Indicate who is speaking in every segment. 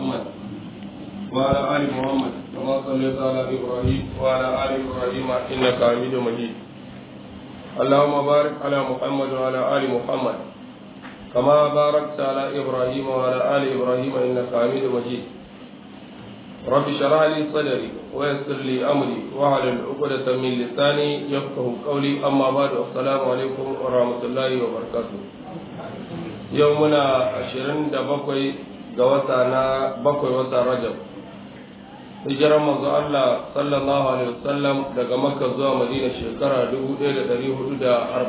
Speaker 1: محمد وعلى آل محمد كما صليت على إبراهيم وعلى آل إبراهيم إنك حميد مجيد اللهم بارك على محمد وعلى آل محمد كما باركت على إبراهيم وعلى آل إبراهيم إنك حميد مجيد رب اشرح لي صدري ويسر لي أمري واحلل عقدة من لساني يفقه قولي أما بعد السلام عليكم ورحمة الله وبركاته يومنا عشرين دبقوي قوتنا بقوي وتا رجب hijirar manzo Allah sallallahu alaihi wasallam daga Makka zuwa Madina shekara 1446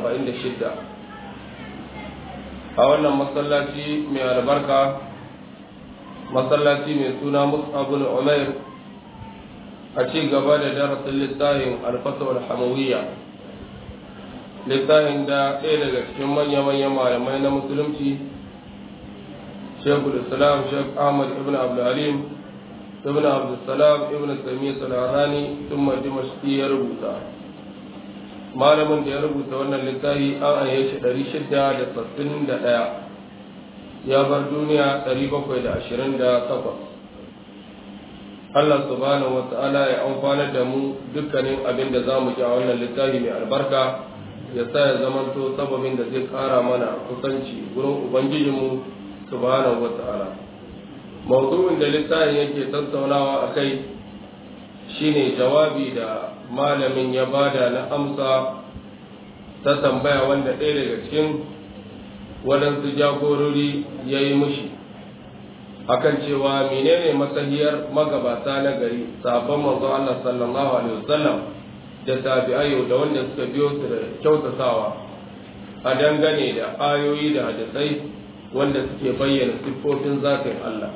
Speaker 1: a wannan masallaci mai albarka masallaci mai suna Mus'ab bin Umair a ci gaba da darasin littafin Al-Fatwa al-Hamawiyya littafin da ɗaya daga cikin manya-manyan malamai na musulunci Sheikhul Islam Sheikh Ahmad ibn Abdul Halim ibn abdulsalam ibn samiya salarani tun dimashki ya rubuta malamin da ya rubuta wannan littafi an aye shi ɗari shida da sassin da ɗaya ya bar duniya ɗari bakwai da ashirin da takwas Allah subhanahu wa ta'ala ya amfanar da mu dukkanin abin da za mu ji a wannan littafi mai albarka ya sa ya zamanto sababin da zai ƙara mana kusanci wurin ubangijinmu subhanahu wa ta'ala mawdu'in da littafin yake tattaunawa a kai shine jawabi da malamin ya bada na amsa ta tambaya wanda ɗaya daga cikin waɗansu jagorori ya yi mushi akan cewa menene masahiyar magabata na gari sabon manzo Allah sallallahu alaihi wasallam da tabi'ayo da wanda suka biyo su da kyautatawa a dangane da ayoyi da hadisai wanda suke bayyana siffofin zatin Allah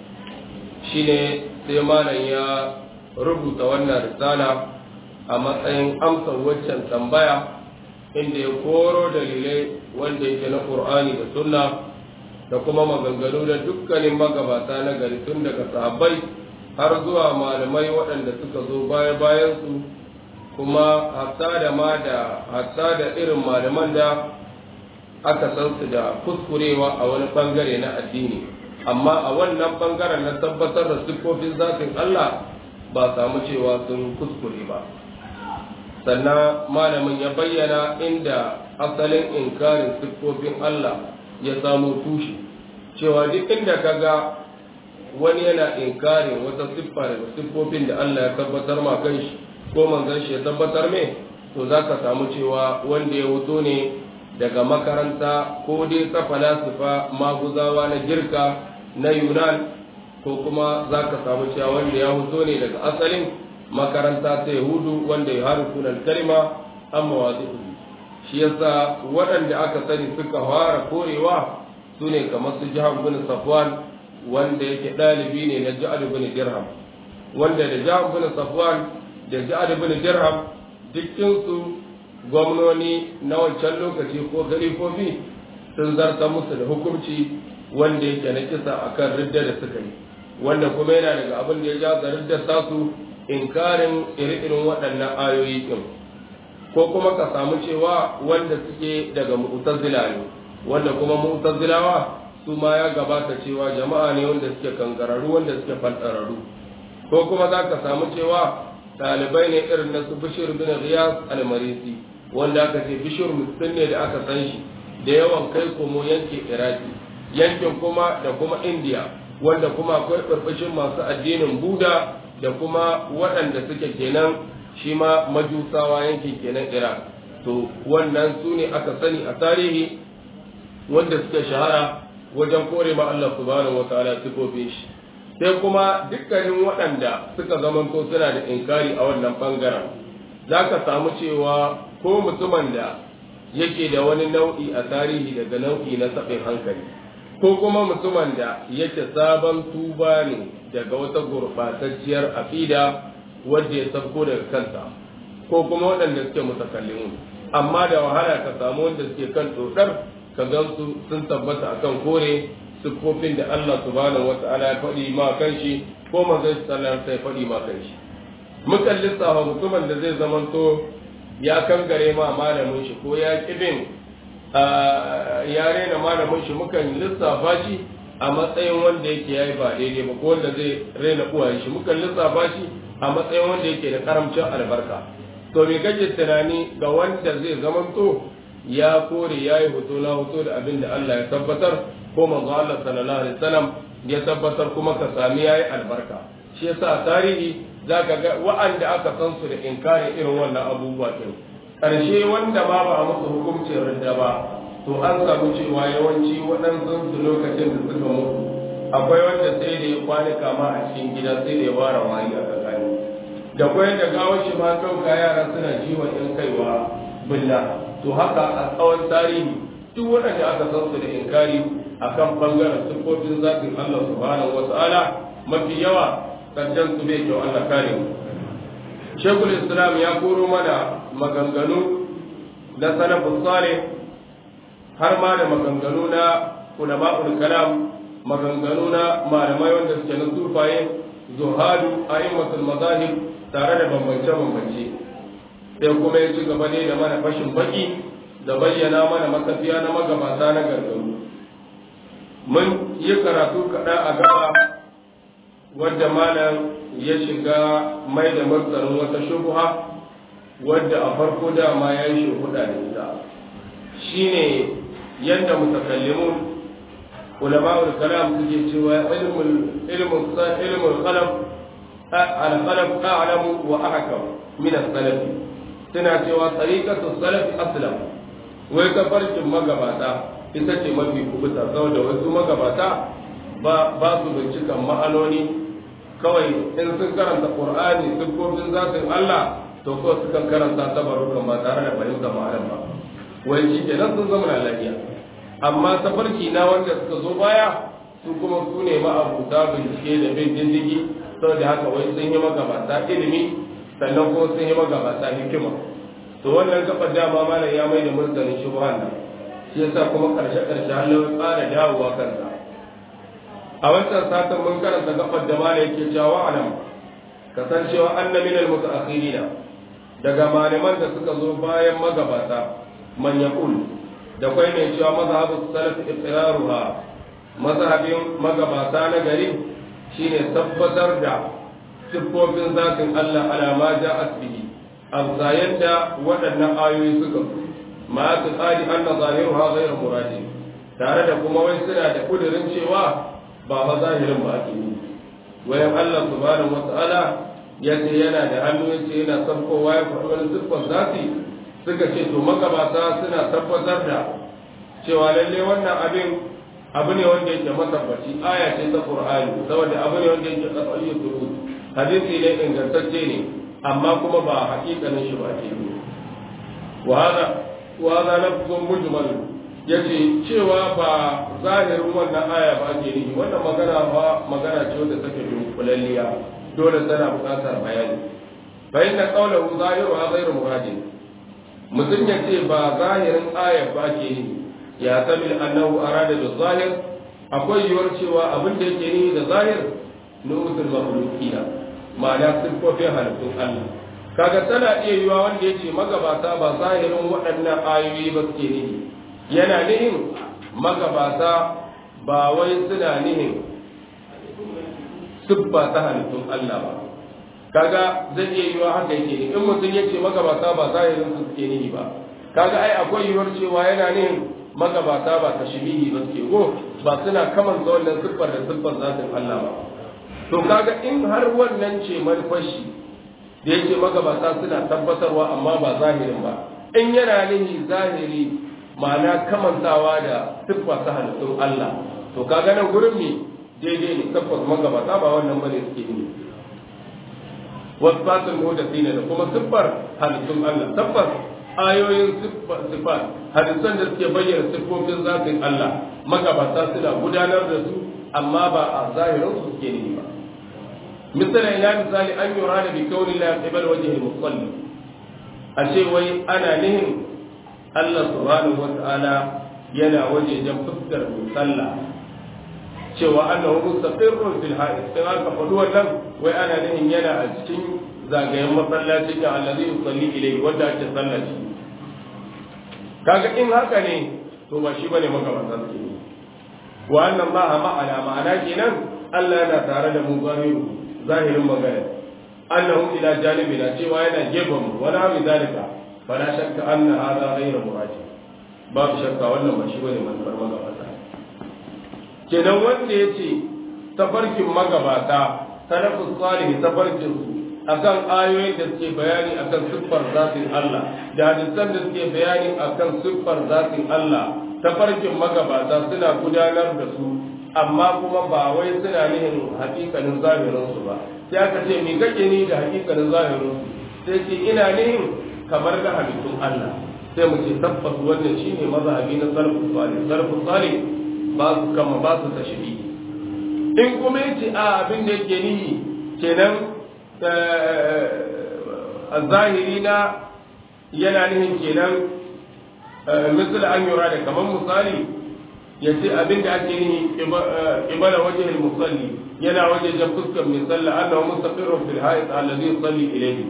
Speaker 1: shine sai malam ya rubuta wannan risala a matsayin amsar waccan tambaya inda ya koro dalilai wanda yake na Qur'ani da Sunna da kuma maganganu da dukkanin magabata na gari tun daga sahabbai har zuwa malamai waɗanda suka zo baya bayan su kuma hatta da ma da hatta da irin malaman da aka san su da kuskurewa a wani bangare na addini amma a wannan bangaren na tabbatar da siffofin zafin Allah ba samu cewa sun kuskure ba sannan malamin ya bayyana inda asalin inkarin siffofin Allah ya samu tushe cewa duk inda kaga wani yana inkarin wata siffa daga siffofin da Allah ya tabbatar ma kanshi ko manzon shi ya tabbatar me to zaka samu cewa wanda ya wuto ne daga makaranta ko dai ta falasifa maguzawa na girka na yunan ko kuma za ka samu cewa wanda ya huto ne daga asalin makaranta ta yahudu wanda ya harufunan kalma an mawazi shi yasa waɗanda aka sani suka fara korewa su ne kamar su jihar bin safwan wanda yake ɗalibi ne na jihar bin dirham wanda da jihar bin safwan da jihar bin dirham dukkinsu gwamnoni na wancan lokaci ko galifofi sun zarta musu da hukunci wanda yake na kisa akan ridda da suka yi wanda kuma yana daga abin da ya ja da ridda tasu inkarin iri-irin waɗannan ayoyi ɗin ko kuma ka samu cewa wanda suke daga mu'tazila ne wanda kuma mu'tazilawa su ma ya gabata cewa jama'a ne wanda suke kankararru wanda suke fantararru ko kuma za ka samu cewa ɗalibai ne irin na su bishir bin riyas al-marisi wanda aka ce bishir mutum ne da aka san shi da yawan kai komo yanke iraki yankin kuma da kuma indiya wanda kuma akwai ɓarɓashin masu addinin buda da kuma waɗanda suke kenan shi ma majusawa yankin kenan iraq to wannan su ne aka sani a tarihi wanda suka shahara wajen kore ma Allah subhanahu wataala sifofin shi sai kuma dukkanin waɗanda suka zamanto suna da inkari a wannan bangaren za ka samu cewa ko mutumin da yake da wani nau'i a tarihi daga nau'i na saɓin hankali ko kuma mutumin da yake sabon tuba ne daga wata gurɓatacciyar aƙida wadda ya sabko daga kansa ko kuma waɗanda suke mutakallimun amma da wahala ka samu wanda suke kan ɗoɗar ka gansu sun tabbata akan kore siffofin da Allah subhanahu wata'ala ya faɗi ma kanshi ko manzon sallallahu alaihi faɗi ma kanshi mukan lissafa mutumin da zai zamanto ya kangare ma malamin shi ko ya kibin ya rena malamin shi mukan lissafa shi a matsayin wanda yake yayi ba daidai ba ko wanda zai raina uwaye shi muka lissafa shi a matsayin wanda yake da karamcin albarka to me kake tunani ga wanda zai zamanto ya kore yayi hoto na hoto da abin da Allah ya tabbatar ko manzo Allah sallallahu alaihi wasallam ya tabbatar kuma ka sami yayi albarka shi yasa tarihi zaka ga wa'anda aka san su da inkarin irin wannan abubuwa din karshe wanda ba ba musu hukuncin ridda ba to an samu cewa yawanci waɗansu su lokacin da suka mutu akwai wanda sai da ya kwani kama a cikin gida sai da ya ware wani a tsakani da kwai da gawar shi ma ɗauka yara suna jiwon ɗin kaiwa billa to haka a tsawon tarihi duk waɗanda aka san su da inkari akan bangaren siffofin zafin Allah subhanahu wa ta'ala mafi yawa karshen su bai kyau Allah kare mu Shekul Islam ya koro mana maganganu na salafus salih har ma da maganganu na ulama'ul kalam maganganu na malamai wanda suke na sufaye zuhadu a'immatul mazahib tare da bambance bambance sai kuma ya ci gaba ne da mana fashin baki da bayyana mana matafiya na magabata na gargaru mun yi karatu kaɗa a gaba wadda malam ya shiga mai da martarin wata shubuha wadda a farko dama ya yi shuhuda da ita shine yadda mutakallimun ulama'ul kalam suke cewa ilmul ilmul ilmul qalam al-qalam a'lamu wa ahkam min as-salaf suna cewa tariqatu salaf aslam wai tafarkin magabata ita ce mafi kubuta saboda wasu magabata ba ba su bincikan ma'anoni kawai in sun karanta qur'ani siffofin zatin Allah to ko sukan karanta tabarukan ba tare da fahimtar ma'anar ba wai shi kenan sun zama lafiya amma tafarki na wanda suka zo baya su kuma su ne ma'abuta bincike da bin dindigi saboda haka wai sun yi magabata ilimi sannan kuma sun yi magabata hikima to wannan gaba dama malam ya mai da murtanin shubhan nan shi yasa kuma karshe karshe Allah ya tsara dawowa kansa a wancan satin mun karanta gabar da malam yake cewa alam kasancewa anna min al-mutaakhirina daga malaman da suka zo bayan magabata man yaqul da kwai mai cewa mazhabu salaf iqraruha mazhabin magabata na gari shine tabbatar da siffofin zatin Allah ala ma ja'at bihi amsa yadda waɗannan ayoyi suka ma su tsari anna zahiruha ghayr muradin tare da kuma wai suna da kudirin cewa ba ma zahirin ba ake yi wayan Allah subhanahu wata'ala ya ce yana da hannu ya ce yana sabkowa ya faɗi wani siffar zati suka ce to magabata suna tabbatar da cewa lalle wannan abin abu ne wanda yake matabbaci aya ce ta qur'ani saboda abu ne wanda yake qat'iyyu thubut hadisi ne ingantacce ne amma kuma ba hakikanin shi ba ke yi wa hada wa hada lafzun mujmal yace cewa ba zahirin wannan aya ba ke yi wannan magana ba magana ce wanda take dunkulalliya dole tana buƙatar bayani fa inna qawluhu zahiruha ghayru muradin mutum ya ce ba zahirin aya ba ke yi ya tabil annahu arada da zahir akwai yiwuwar cewa abin da yake ni da zahir nu'utul makhluqina ma'ana siffofin halittun Allah kaga tana iya yiwa wanda yace magabata ba zahirin waɗannan ayoyi ba suke nihi yana nihin magabata ba wai suna nihin siffa ta halittun Allah ba kaga zai iya yiwa haka yake ne in mutum yace magabata ba zahirin su suke nihi ba kaga ai akwai yiwuwar cewa yana nihin magabata ba tashbihi ba suke go ba suna kamanta wannan siffar da siffar zatin Allah ba to kaga in har wannan ce manufashi da yake magabata suna tabbatarwa amma ba zahirin ba in yana nihi zahiri ma'ana kamantawa da siffa ta halittun Allah to kaga nan gurin me daidai ne tabbas magabata ba wannan bane suke yi wasfatul mudathina da kuma siffar halittun Allah tabbas ayoyin siffat hadisan da suke bayyana siffofin zatin Allah magabata suna gudanar da su amma ba a zahirin su suke yi ba misali ina misali an yura da bi kauni la qibal wajhi al-musalli a ce wai ana nihin Allah subhanahu wa ta'ala yana wajejen fuskar mai sallah cewa annahu mustaqirrun fil ha'id sai aka faɗi wannan wai ana nihin yana a cikin zagayen masallaci da allazi yusalli ilayhi wanda ake sallah shi kaga in haka ne to ba shi bane magabata suke yi wa annan ma ma'ana ma'ana kenan Allah yana tare da mu zahiru zahirin magana annahu ila janibina cewa yana gefen mu wala mi zalika fala shakka anna hadha ghayru muradi babu shakka wannan ba shi bane manufar magabata kenan wanda yace tafarkin magabata salafus salih tafarkin su akan ayoyin da suke bayani akan siffar zatin Allah da hadisan da suke bayani akan siffar zatin Allah tafarkin magabata suna gudanar da su amma kuma ba wai suna nihin hakikanin zahirin su ba sai aka ce me kake ni da hakikanin zahirin su sai ce ina nihin kamar da halittun Allah sai mu ce tabbas wannan shine mazhabi na salafus salih salafus salih ba su kama ba su tashbihi in kuma yace a abin da yake nihi kenan a zahiri na yana nihin kenan misal an yura da kamar misali ya ce abin da ake nihi ibala wajen musalli yana wajen jan fuskar mai sallah annahu mustaqirrun fil hayat allazi yusalli ilayhi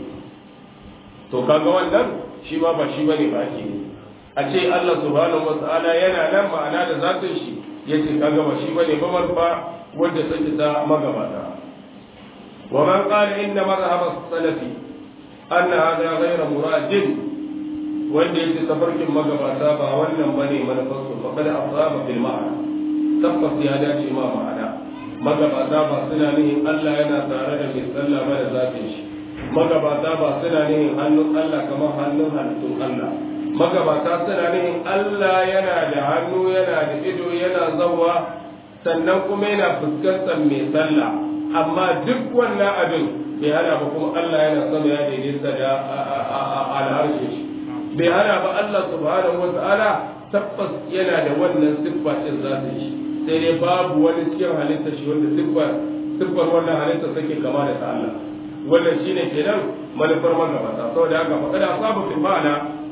Speaker 1: to kaga wannan shi ma ba shi bane ba ake a ce Allah subhanahu wa ta'ala yana nan ma'ana da zatin shi yace kaga ba shi bane ba marfa wanda take ta magabata ومن قال إن مذهب السلف أن هذا غير مراد wanda yake tafarkin magabata ba wannan bane manufarsu fa kada asaba bil ma'ana tabbas ya dace ma ma'ana magabata ba suna nihin Allah yana tare da mai sallah ba da zafin shi magabata ba suna nihin hannun Allah kamar hannun halittun Allah magabata suna nihin Allah yana da hannu yana da ido yana zawa sannan kuma yana fuskantar mai sallah amma duk wannan abin bai hana ba kuma Allah yana sama ya daidaita da al'arshe shi bai hana ba Allah subhanahu wa ta'ala tabbas yana da wannan siffa din za ta yi sai dai babu wani cikin halitta shi wanda siffar siffar wannan halitta take kama da ta Allah wannan shine kenan manufar magabata saboda haka fa kada asabu fil ma'ana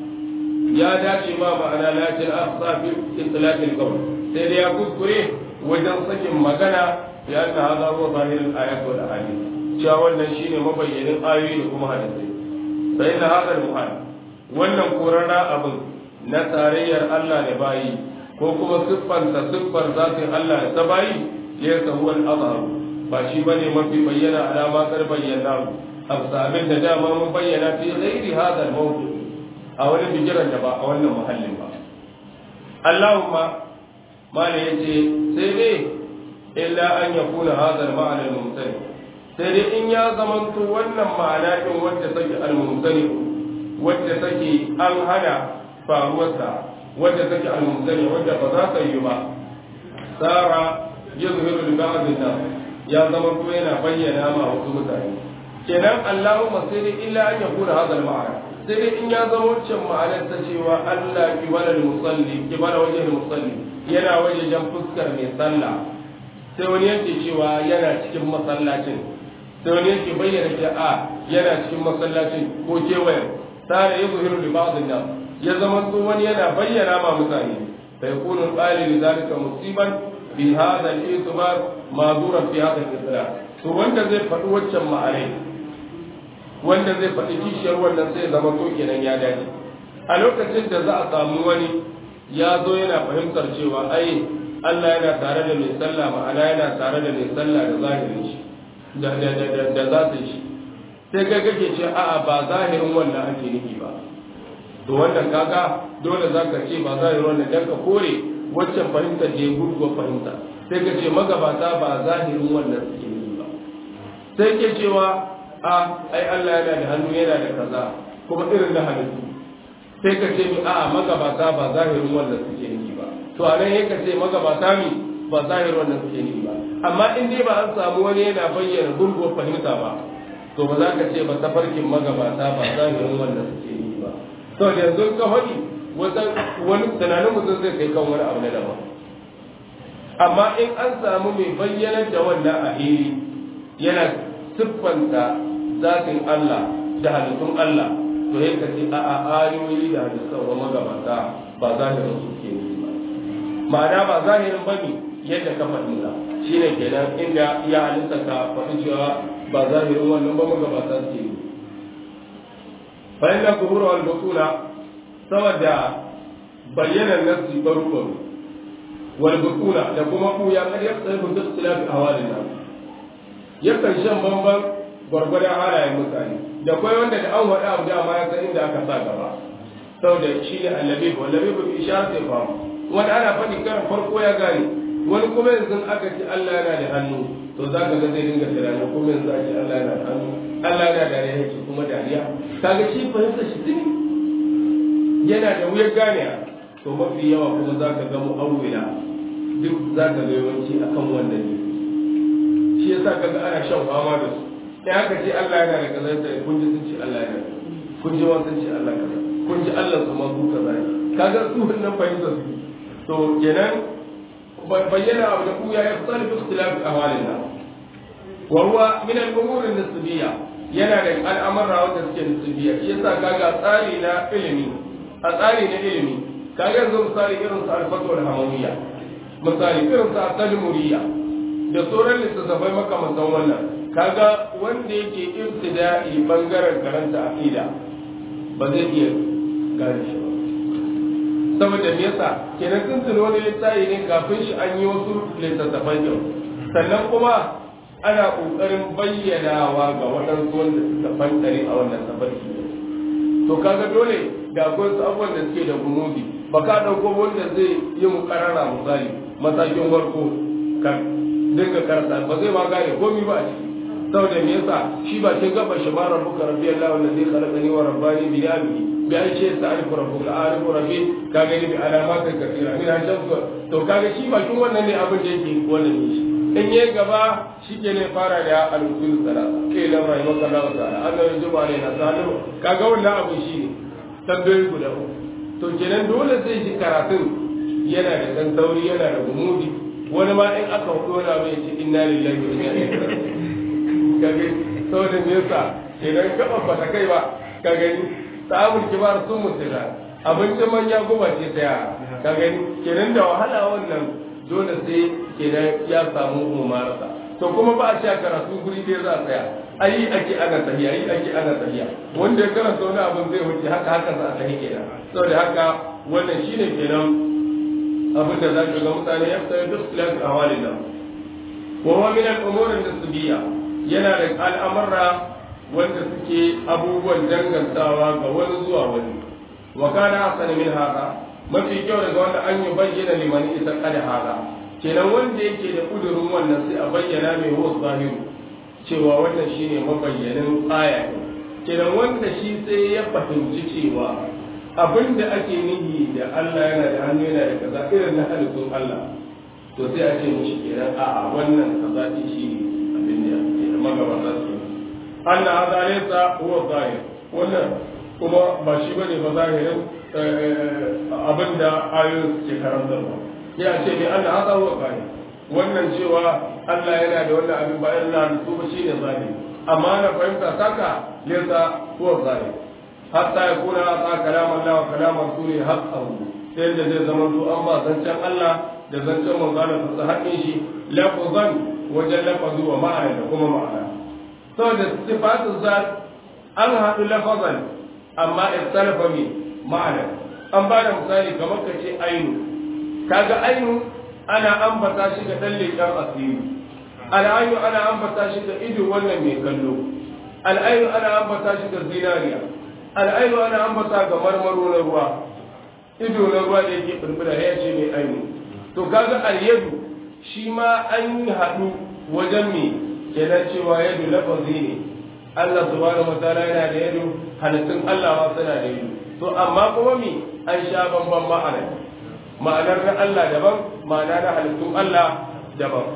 Speaker 1: ya dace ma ma'ana lakin asabi itlaqil qawl sai dai ya kuskure wajen sakin magana ya anna hadha huwa zahirul ayat wal ahadith cewa wannan shine mabayyanin ayoyi da kuma hadisi sai na hadal muhal wannan korara abin na tarayyar Allah da bayi ko kuma siffanta siffar zatin Allah da ta bayi ya sahu al-azhar ba shi bane mafi bayyana alama kar bayyana absabin da dama mun bayyana fi ghairi hadal mawdu a wani bijiran da ba a wannan muhallin ba Allahumma mala yace sai dai illa an yakuna hadal ma'ana al-mumtani sai dai in ya zamanto wannan ma'ana din wacce take al-mumtani wacce take an hana faruwarsa wacce take al-mumtani wacce ba za ta yi ba sara yuzhiru li ba'd an ya zamanto yana bayyana ma wasu mutane kenan Allahumma sai dai illa an yakuna hadal ma'ana sai dai in ya zama wancan ma'anar ta cewa Allah kibala musalli kibala wajen musalli yana wajen fuskar mai sallah sai wani yake cewa yana cikin masallacin sai wani yake bayyana ke a yana cikin masallacin ko kewaye tare ya zuhiru da ba'dhin nas ya zama to wani yana bayyana ma mutane fa yakunu qali li zalika musiban bi hadha al-itibar ma'dura fi hadha al-islam to wanda zai faɗi waccan ma'anai wanda zai faɗi kishiyar wannan sai zama to kenan ya dace a lokacin da za a samu wani ya zo yana fahimtar cewa ai Allah yana tare da mai sallah ma'ana yana tare da mai sallah da zahirin shi da da da da zatin shi sai kai kake ce a'a ba zahirin wannan ake nufi ba to wannan kaga dole zaka ce ba zahirin wannan dan ka kore waccan fahimtar da ya gurguwa fahimta sai ka ce magabata ba zahirin wannan suke nufi ba sai ke cewa a ai Allah yana da hannu yana da kaza kuma irin na halittu sai ka ce mi a'a magabata ba zahirin wannan suke nufi ba to a nan yake ce magabata mi ba zahirin wannan suke nufi ba amma in dai ba an samu wani yana bayyana gurguwar fahimta ba to ba za ka ce ba tafarkin magabata ba zahirin wannan suke nufi ba to da yanzu ka faɗi wani tunanin mutum zai kai kan wani abu na daban amma in an samu mai bayyanar da wannan a hili yana siffanta zatin Allah da halittun Allah to ya kace a a ayoyi da hadisan wa magabata ba zahirin su ke nufi ba ma'ana ba zahirin bane yadda ka fahimta shine kenan inda ya halitta ka faɗi cewa ba zahirin wannan ba magabata su ke nufi fa inna kubura wal butuna saboda bayyanan nafsi baro baro wal bukuna da kuma buya kad yaqtalifu bi ikhtilafi ahwalin nas yakan shan bamban gwargwadon halayen mutane da kwai wanda da an faɗa abu dama ya san inda aka sa gaba saboda shi ne annabi wallabi ba bi isha sai fa wanda ana faɗi karan farko ya gane wani kuma yanzu aka ce Allah yana da hannu to za ka ga zai dinga tunanin kuma yanzu a ce Allah yana da hannu Allah yana da dariya ce kuma dariya kaga shi fahimta shi tuni yana da wuyar gane to mafi yawa kuma za ka ga mu'awwila duk za ka ga yawanci akan wannan ne shi yasa ka ga ana shan fama da su in aka ce Allah yana da kaza sai kun ji sun ce Allah yana da kun ji wa sun ce Allah kaza kun ji Allah su ma su kaza kaga su wannan fahimta su to kenan bayyana abu da ku ya yafsal bi ikhtilaf ahwalin nas wa huwa min al-umur an-nisbiyya yana da al'amura wanda suke nisbiyya shi yasa kaga tsari na ilimi a tsari na ilimi kaga yanzu misali irin su al-fatwa al-hamawiyya misali irin su at-tadmuriyya da sauran littattafai makamantan wannan kaga wanda yake ibtida'i bangaren karanta aqida ba zai iya gane shi ba saboda me yasa kenan sun tuni wani littafi ne kafin shi an yi wasu littattafan yau sannan kuma ana kokarin bayyanawa ga waɗansu wanda suka fantare a wannan tafarki to kaga dole da akwai wasu abubuwan da suke da gumudi ba ka ɗauko wanda zai yi mu karara misali matakin farko kan dinga karanta ba zai ma gane komi ba a ciki saboda me yasa shi ba kin gaba shi ma rabbuka rabbiyallahu allazi khalaqani wa rabbani bi yamihi bi an ce sa alifu rabbuka alifu rabbi ka gani bi alamatin kasira min an shamsu to kaga shi ba kin wannan ne abin da yake wannan ne shi in yayi gaba shi ke ne fara da al-usul salasa kai la rahimaka Allah ta'ala Allah ya juba ne na salihu kaga wannan abin shi ne tambayoyi guda uku to kenan dole zai ji karatun yana da dan sauri yana da gumudi wani ma in aka hudu wani abu ya ce inna lillahi wa inna ilaihi raji'un kage saboda me yasa idan ka ba ta kai ba ka gani samun kibar sun mutuna abincin manya guba ce ta yara ka gani kenan da wahala wannan dole sai kenan ya samu umarsa to kuma ba a sha karatu guri ɗaya za a tsaya ayi ake ana tahiya ayi ake ana tahiya wanda ya karanta wani abin zai wuce haka haka za a tahi kenan saboda haka wannan shine kenan abin da za ka ga mutane ya fita duk filan awalin nan wa huwa min al-umur an-nisbiyya yana da al'amurra wanda suke abubuwan dangantawa ga wani zuwa wani wa kana hasan min haka mafi kyau daga wanda an yi bayyana liman isa kada haka kenan wanda yake da kudurin wannan sai a bayyana mai huwa zahiru cewa wannan shine mabayyanin aya kenan wanda shi sai ya fahimci cewa abin da ake nihi da Allah yana da hannu yana da kaza irin na halittun Allah to sai a ce mishi kenan a'a wannan kaza din shi ne abin da ke da magabata su anna hada laysa huwa zahir wannan kuma ba shi bane ba zahirin abin da ayoyin ke karantarwa ya ce ne anna hada huwa zahir wannan cewa Allah yana da wannan abin ba irin na halittu ba shi ne zahiri amma na fahimta saka laysa huwa zahir hatta ya kuna a kalam Allah wa kalam rasuli haqqahu sai da zai zama to an ba zancen Allah da zancen manzo Allah ta haƙin shi lafzan wajen lafazu wa ma'ana da kuma ma'ana saboda sifatu zat an haɗu lafazan amma ikhtalafa mi ma'ana an ba da misali kamar ka ce ainu kaga ainu ana ambata shi ga dan leƙen asiri al'ayu ana ambata shi ga ido wannan mai kallo al'ayu ana ambata shi ga zinariya al'ainu ana ambata ga marmaro na ruwa ido na ruwa da yake firfira ya ce mai ainu to kaga al-yadu shi ma an yi haɗu wajen me kenan cewa yadu lafazi ne Allah subhanahu wa ta'ala yana da yadu halittun Allah ma suna da yadu to amma kuma me an sha bamban ma'ana ma'anar na Allah daban ma'ana na halittun Allah daban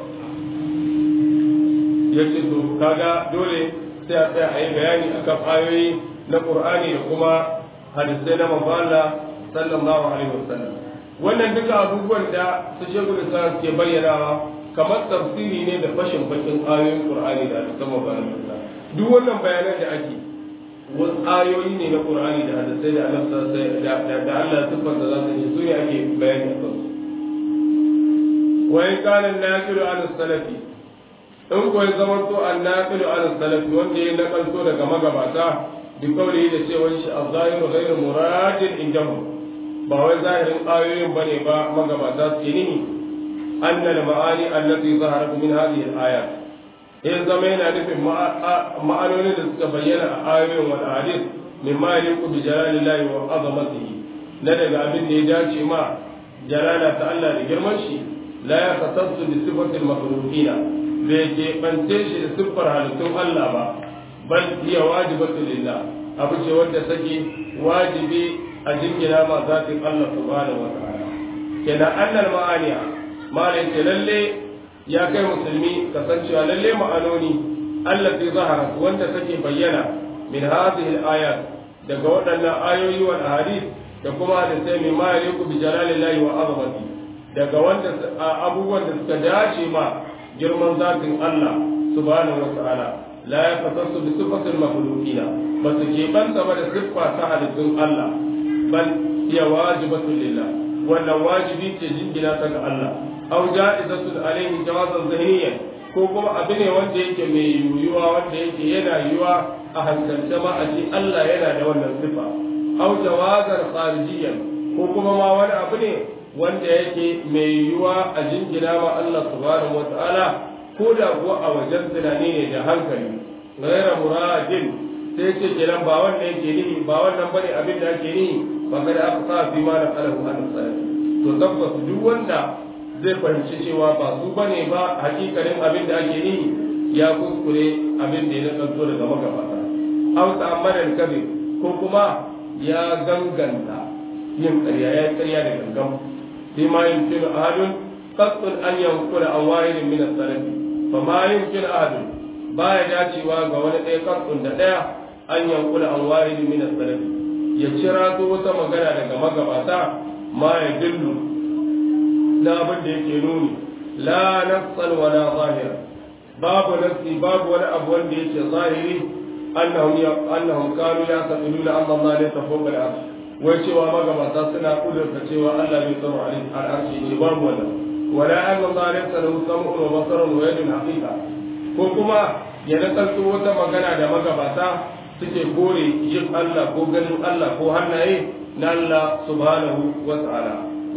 Speaker 1: yace to kaga dole sai a tsaya a yi bayani akan ayoyi na Qur'ani da kuma hadisai na manzo Allah sallallahu alaihi wasallam wannan duka abubuwan da su shegu da ke bayyanawa kamar tafsiri ne da fashin bakin ayoyin Qur'ani da hadisan manzo Allah duk wannan bayanan da ake wasu ayoyi ne na Qur'ani da hadisai da Allah da da Allah sifar da za su yi su ne ake bayani akan su wa in kana naqilu an salafi in ko ya zama to an naqilu an salafi wanda ya nakalto daga magabata بقوله da cewa shi az-zahiru ghayru muradin indahu ba wai zahirin ayoyin bane ba magabata su ne أن المعاني التي ظهرت من هذه الآيات إن زمينا نفهم معنون تبين آية والأحاديث مما يليق بجلال الله وعظمته ندق أبن نجاش ما جلالة الله لجرمشي لا يختص بصفة المخلوقين بيجي بنتيش لصفر هالتم الله با بل هي واجبة لله أبو شوال سكي واجبي أجنجنا ما ذات الله سبحانه وتعالى كنا أن المعاني ما ليس للي يا كي مسلمي كسنشا للي معانوني التي ظهرت وانت سكي بينا من هذه الآيات daga waɗannan ayoyi wal ahadith da kuma da sai mai ma yaliku bi jalalillahi wa azamati daga wanda abubuwan da suka dace ma girman zatin Allah subhanahu wa ta'ala la yafatassu bi sifatil makhluqina ba su ke banta ba da siffa ta halittun Allah bal hiya wajibatun lillah wannan wajibi ce jingina ta ga Allah aw ja'izatun alaihi jawazan zahiriyan ko kuma abu ne wanda yake mai yiwuwa wanda yake yana yiwuwa a hankalce ma a ji Allah yana da wannan sifa aw jawazan kharijiyan ko kuma ma wani abu ne wanda yake mai yiwuwa a jingina ma Allah subhanahu wataala ko da kuwa a wajen tunani ne da hankali ghaira muradin sai ce kenan ba wannan yake nihi ba wannan bane abin da ake nihi ba kada aka sa fi ma da kalahu an salafi to tabbas duk wanda zai fahimci cewa ba su bane ba hakikalin abin da ake nihi ya kuskure abin da ya nakanto daga magabata aw ta'ammadan kabir ko kuma ya ganganta yin ƙarya ya ƙarya da gangan sai ma yumkinu ahadun qatl an yanqula an wahidin min as-salaf fa ma yumkinu ahadun baya dacewa ga wani ɗaya qatl da ɗaya an yankula an wahidin min as-salaf ya cira to wata magana daga magabata ma ya dillu na abin da yake nuni la nafsan wa la zahira babu nafsi babu wani abu wanda yake zahiri annahum annahum kanu yaquluna anna Allah la tafawqa al-arsh wai cewa magabata suna kudurta cewa Allah bai tsaro al-arshi ce babu wannan wala anna Allah laysa lahu sam'un wa basarun wa yadun haqiqa ko kuma ya nakalto wata magana da magabata suke kore yin Allah ko ganin Allah ko hannaye na Allah subhanahu wa ta'ala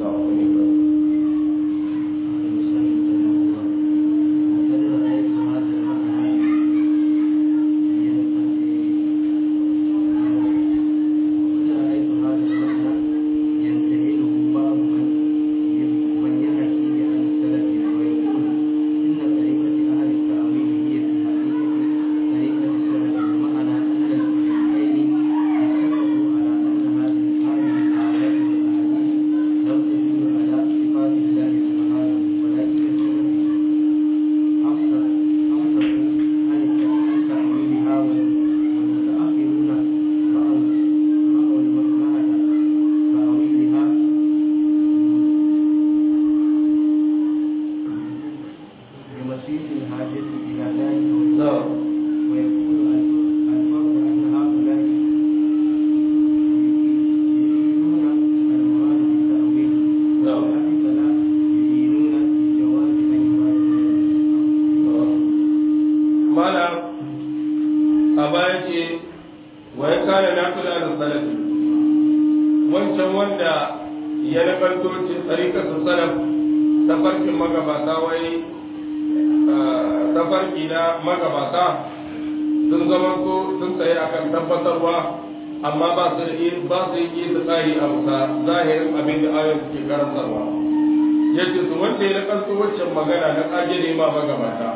Speaker 1: magana na kage ma magabata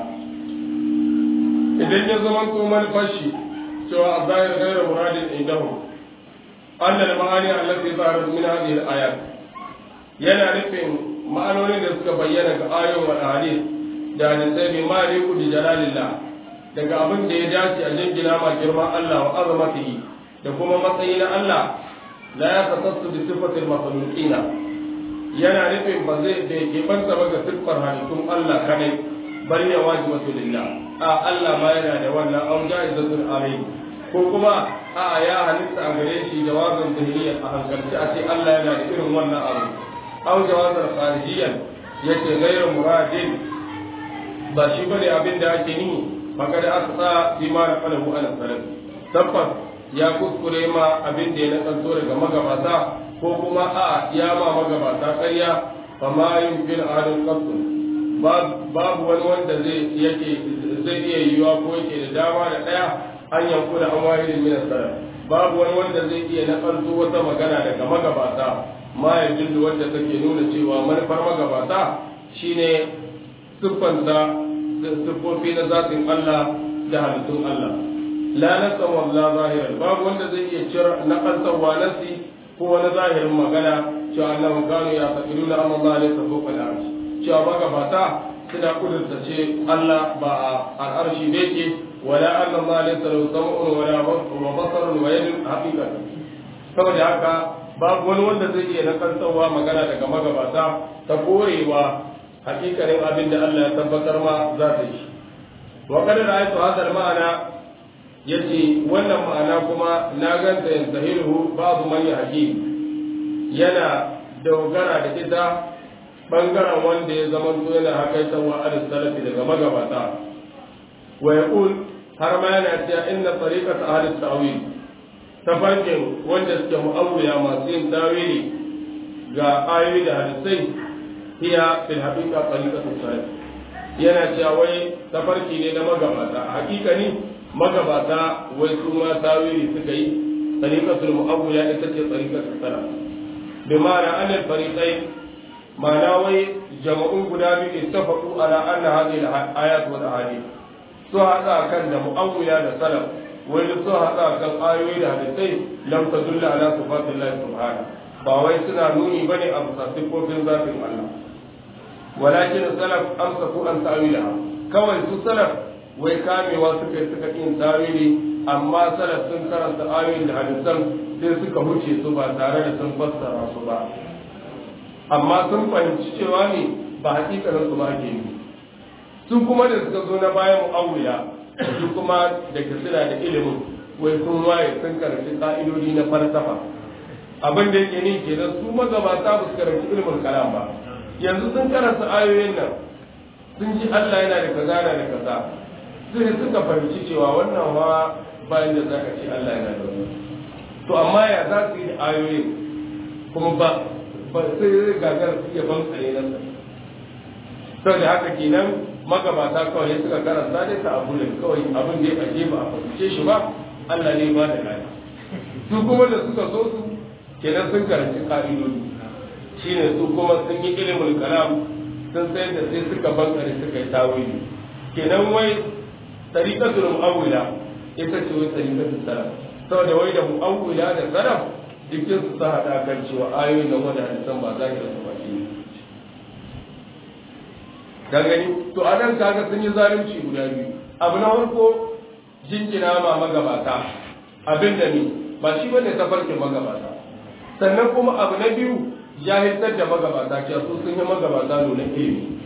Speaker 1: idan ya zama to manufashi cewa a zahir gaira muradin indahu annal ma'ani allati zaharat min hadhihi al-ayat yana nufin ma'anonin da suka bayyana ga ayoyin wal hadith da hadisai bi ma riku bi jalalillah daga abin da ya dace a jingina ma girma Allah wa azamatihi da kuma matsayi na Allah la ya tasassu bi sifatil makhluqina yana nufin ba zai bai keɓanta ba ga siffar halittun Allah kadai bari ya wajibatu lillah a Allah ma yana da wannan an ja'izatul amin ko kuma a ya halitta a gare shi jawabin zahiriya a hankalci a ce Allah yana da irin wannan abu aw jawazan kharijiyan yace ghayru muradin ba shi bane abin da ake nihi maka da aka sa fi ma na falahu ala salaf tabbas ya kuskure ma abin da ya nakanto daga magabata ko kuma a ya ma magabata ƙarya fa ma yumkin ahadun qatl babu wani wanda zai yake zai iya yiwuwa ko yake da dama da daya an yanku da an wahidin min salaf babu wani wanda zai iya nakalto wata magana daga magabata ma ya jindu wanda take nuna cewa manufar magabata shine siffanta siffofi na zatin Allah da halittun Allah la nasa walla zahiran babu wanda zai iya cira nakaltarwa nasi ko wani zahirin magana cewa annabi kanu ya taqiluna amma Allah laysa fawqa al-arsh cewa magabata suna kudurta ce Allah ba a al'arshi ne ke wala anna Allah laysa lahu sam'un wala wa basarun wa yadun haqiqatan saboda haka babu wani wanda zai iya nakaltarwa magana daga magabata ta korewa hakikanin abin da Allah ya tabbatar ma za ta yi wa kada ra'aytu hadha al-ma'ana yace wannan ma'ana kuma na ganta yantahilu babu man yahdi yana dogara da ita bangaren wanda ya zama yana hakaita wa al salafi daga magabata wa yaqul har ma yana cewa inna tariqat ahli ta'wil tafarkin wanda suke mu'awwiya masu yin tawili ga ayoyi da hadisai hiya fil haqiqa tariqatu salaf yana cewa wai tafarki ne na magabata hakikani magabata wai su ma tawili suka yi tariqatul mu'awwiya ita ce tariqatul salaf bi ma'ana annal fariqain ma'ana wai jama'un guda biyu ittafaqu ala anna hadhihi al-ayat wal ahadith su hada kan da mu'awwiya da salaf wai su hada kan ayoyi da hadisai lam tadulla ala sifatillahi subhanahu ba wai suna nuni bane a bisa sifofin zatin Allah walakin salaf amsaku an ta'wilaha kawai su salaf wai kamewa suka yi suka yin tawili amma salaf sun karanta ayoyin da hadisan sai suka huce su ba tare da sun fassara su ba amma sun fahimci cewa ne ba hakikanin su ba ake yi sun kuma da suka zo na bayan mu'awiya su kuma da ke suna da ilimin wai sun waye sun karanci ka'idodi na falsafa abin da yake ni kenan su magabata ba su karanci ilimin kalam ba yanzu sun karanta ayoyin nan sun ji Allah yana da kaza yana da kaza sai suka fahimci cewa wannan wa bayan da zaka ce Allah yana da wani to amma ya za su yi da ayoyin kuma ba ba sai zai gagar su iya ban tsare nan sa saboda haka kenan magabata kawai suka karanta dai ta abu ne kawai abin da ya aje ba a fahimce shi ba Allah ne ba da gani su kuma da suka so su kenan sun karanci ka'idodi shine su kuma sun yi ilimin kalam sun sayar da sai suka bankare suka yi tawili kenan wai tariqatul mu'awwila ita ce wai tariqatul salaf saboda wai da mu'awwila da salaf dukkan su sa hada kan cewa ayoyin da wanda hadisan ba za ki da ba shi ka gani to a nan kaga sun yi zalunci guda biyu abu na farko jinjina ma magabata abin da ni ba shi bane tafarkin magabata sannan kuma abu na biyu jahiltar da magabata cewa su sun yi magabata nuna ilimi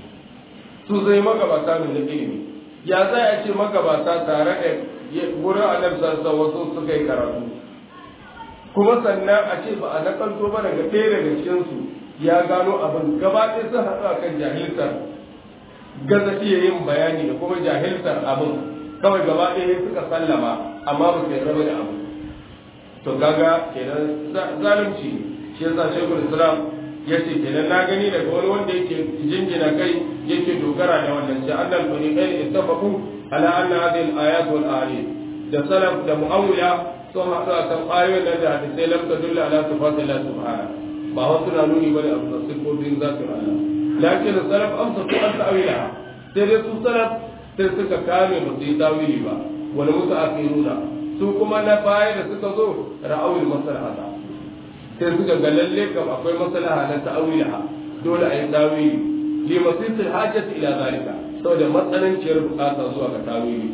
Speaker 1: su zai magabata nuna ilimi ya za a ce magabata tare da wurin annabi sassa wasu suka yi karatu kuma sannan a ce ba a nakalto ba daga ɗaya daga cikinsu ya gano abin gaba ɗaya sun haɗu a kan jahiltar gaza iya yin bayani da kuma jahiltar abin kawai gaba ɗaya suka sallama amma ba su yarda da abu to kaga kenan zalunci ne shi yasa shekul islam ya ce kenan na gani daga wani wanda yake jinjina kai yake dogara da wannan sai annal fariqain ittafaqu ala anna hadhihi al-ayat wal ahadith da salaf da mu'awwila sun haɗu a kan ayoyin nan da hadisai lam tadulla ala sifati Allah subhanahu ba wasu na nuni bane a bisa sifofin zatin Allah lakin salaf amsa ko an ta'wila sai dai su salaf sai suka kame ba su yi tawili ba wani musu akiruna su kuma na baya da suka zo ra'awil maslahata sai suka ga lalle kam akwai maslaha na ta'awila dole a yi tawili li masisil hajjati ila zalika saboda matsananciyar bukata zuwa ga tawili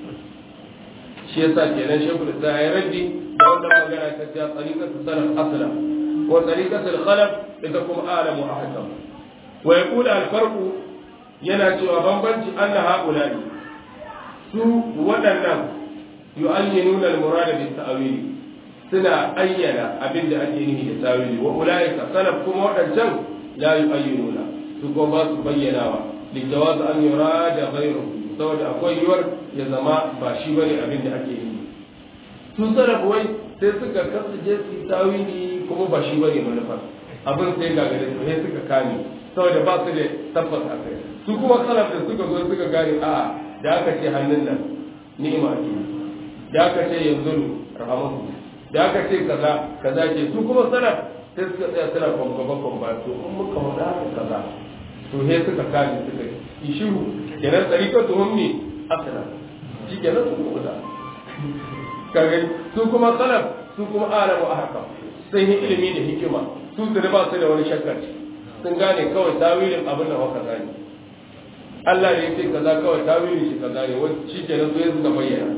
Speaker 1: shi yasa kenan shekul islam ya raddi da wannan magana ta ce tsarikatu salaf asla wa tsarikatu khalaf ita kuma alamu ahkam wa yaqulu al farqu yana cewa bambanci anna haula'i su waɗannan yu'ayyinuna al murada bi ta'wili suna ayyana abin da ake nufi da tawili wa ulaika salaf kuma waɗancan la yu'ayyinuna su kuma ba su bayyanawa lijawaz an yurada ghayruhu saboda akwai yiwuwar ya zama ba shi bane abin da ake yi su salaf wai sai suka kasu je su tawili kuma ba shi bane manufa abin sai ga gare sai suka kame saboda ba su da tabbas a kai su kuma salaf da suka zo suka gane a da aka ce hannun nan ni'ima ce da aka ce yanzu rahamatu da aka ce kaza kaza ce su kuma salaf sai suka tsaya suna kwamgaba kwamba to in muka faɗa haka kaza to he suka kaji suka yi shiru kenan tsarika tuhum ne asala shi kenan su kuma da kage su kuma salaf su kuma alamu a haka sun yi ilimi da hikima su su ba su da wani shakkar sun gane kawai tawilin abin da waka gane Allah ne yake kaza kawai tawilin shi kaza ne wani shi kenan su suka bayyana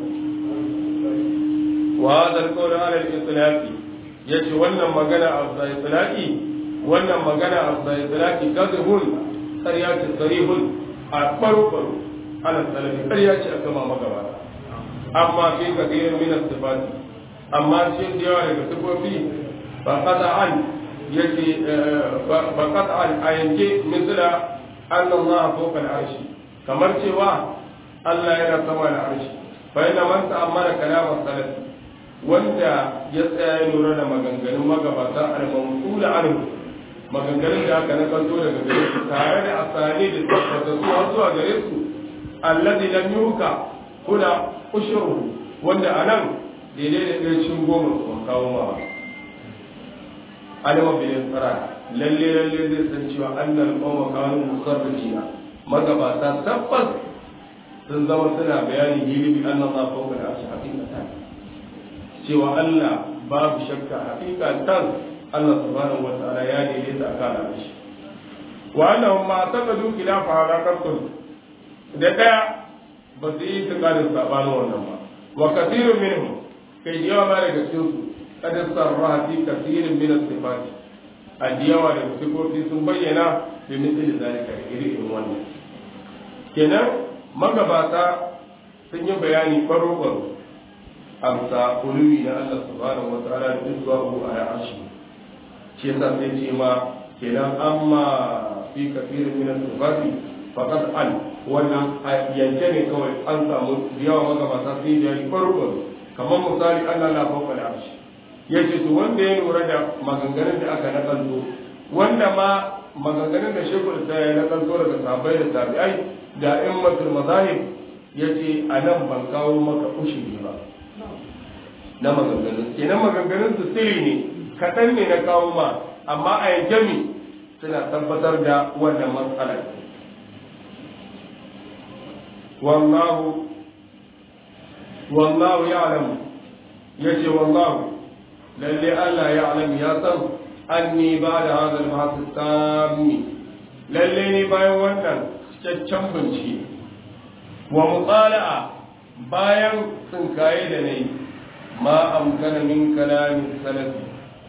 Speaker 1: wa hadha al-qawl ala al-itlaqi yace wannan magana a itlaqi wannan magana a itlaqi kadhibun qariyatu sarihun a baro baro ala salafi ƙarya ce a gama magabata amma fi kadirin min as-sifati amma shi da yawa daga sifofi ba qata an yake ba qata an ayanke misala anna Allah fawqa al-arshi kamar cewa Allah yana sama da arshi fa inna man ta'ammala kalam as-salafi wanda ya tsaya ya lura da maganganun magabata al-mawqula anhu maganganun da aka nakalto daga gare su tare da asali da tabbata su har zuwa gare su alladhi lam yuka kuna ushuru wanda anan daidai da ɗaya cin goma su kawo ma alama bilin tsara lalle lalle zai san cewa annal qawma kanu musarrifina magabata tabbas sun zama suna bayani hili bi anna ma fawqa al-arshi haqiqatan cewa Allah babu shakka haqiqatan Allah subhanahu wa ta'ala ya daidaita akan arshi wa annahum ma taqadu khilafa halaqatun da daya ba su yi tsakanin sabanin wannan ba wa kathirun minhum kai da yawa ma daga cikin su kada sarraha fi kathirin min as-sifati a da yawa daga sifofi sun bayyana bi misali zalika iri irin wannan kenan magabata sun yi bayani baro baro amsa uluwi na Allah subhanahu wa ta'ala da zuwa a arshi shi yasa sai ce ma kenan amma fi kafirin min al-sifati faqad an wannan yanke ne kawai an samu yawa magabata sai da yi farko kamar misali Allah na fawqa al-arshi yace to wanda ya lura da maganganun da aka nakalto wanda ma maganganun da shekul sai ya nakalto daga sahabbai da tabi'ai da immatul mazahib yace anan ban kawo maka ushiri ba na maganganun kenan maganganun su sirri ne kaɗan ne na kawo ma amma a yanke mi suna tabbatar da wannan matsalar wallahu wallahu ya'lamu yace wallahu lalle Allah ya'lam ya san anni ba da hada al-bahth tammi lalle ni bayan wannan cikakken bincike wa mutsala'a bayan tsinkaye da nayi ma amkana min kalamin salafi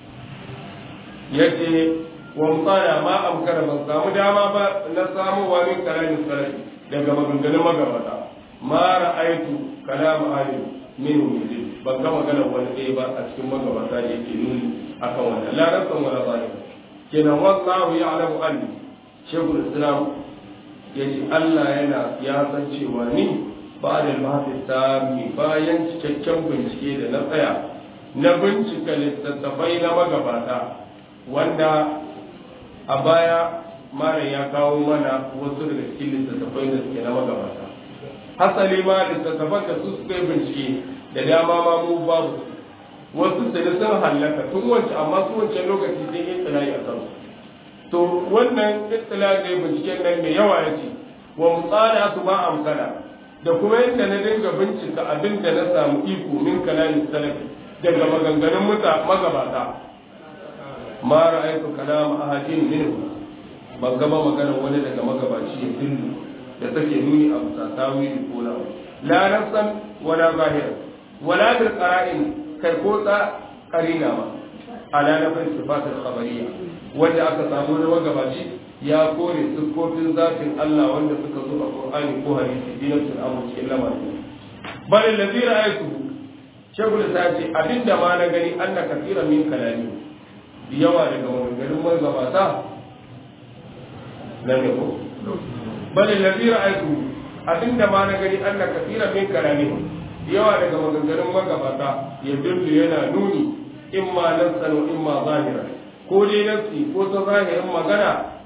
Speaker 1: yace wa mutsala ma amkana ban samu dama ba na samu wa min kalamin salafi daga maganganun magabata ma ra'aitu kalam ahli minhu yuzil ban ga maganar wani ɗaya ba a cikin magabata da yake nuni akan wannan la rasan wala zalim kenan wallahu ya'lamu anni shaykhul islam yace Allah yana ya san cewa ni ba da mahaifi sami bayan cikakken bincike da na tsaya na bincika littattafai na magabata wanda a baya malam ya kawo mana wasu daga cikin littattafai da suke na magabata hasali ma littattafan da su suka yi bincike da dama ma mu babu wasu sai sun hallaka tun wancan amma su wancan lokaci sai yin tsirayi a kansu to wannan ittila ne binciken nan mai yawa ya ce wa mutsala su ba amsala da kuma yadda na dinga bincika abin da na samu iko min kalamin salafi daga maganganun muta magabata ma ra'aytu kalam ahadin minhu ban gaba maganar wani daga magabaci ya dillu da take nuni a bisa tawili ko na la nafsan wala zahir wala bil qara'in kai ko ta qarina ma ala nafin sifat al khabariyya wanda aka samu na magabaci ya kore siffofin zafin Allah wanda suka zo a Qur'ani ko hadisi dinan sun amu cikin lamarin bal allazi ra'aytu shagul ta ce abinda ma na gani anna kathira min kalami yawa daga maganganun magabata nan ne ko bal allazi ra'aytu abinda ma na gani anna kathira min kalami yawa daga maganganun magabata ya dillu yana nuni imma nafsan wa imma zahira ko dai nafsi ko ta zahirin magana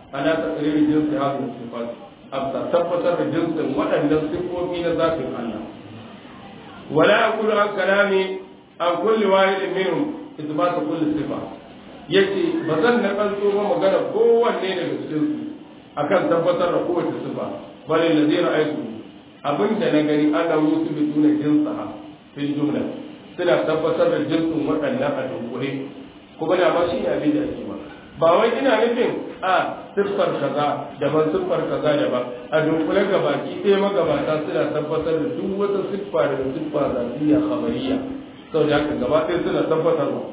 Speaker 1: ana taqrir jinsi hadhihi sifat abta tabbatar da jinsin waɗannan sifofi na zatin Allah wala aqulu an kalami an kulli wahidin minhum ithbat kulli sifa yace ba zan na kanto ba magana kowanne daga cikin su akan tabbatar da kowace sifa bal alladhi ra'aytu abinda na gani ana musu bituna jinsaha fil jumla suna tabbatar da jinsin waɗannan a dunkule kuma da ba shi ne abin da ake ba ba wai ina nufin a siffar kaza daban siffar kaza daban a dunkule gabaki ɗaya magabata suna tabbatar da duk wata siffa daga siffa zafiya khabariya sau da haka gaba ɗaya suna tabbatar ba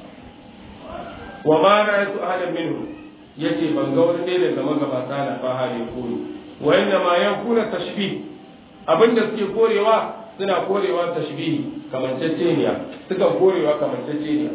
Speaker 1: wa ma na yasu ahadan minhu yace ban ga wani ɗaya daga magabata na faha ne koyi wa inna ma yankuna tashbih abinda suke korewa suna korewa tashbihi kamanceceniya suka korewa kamanceceniya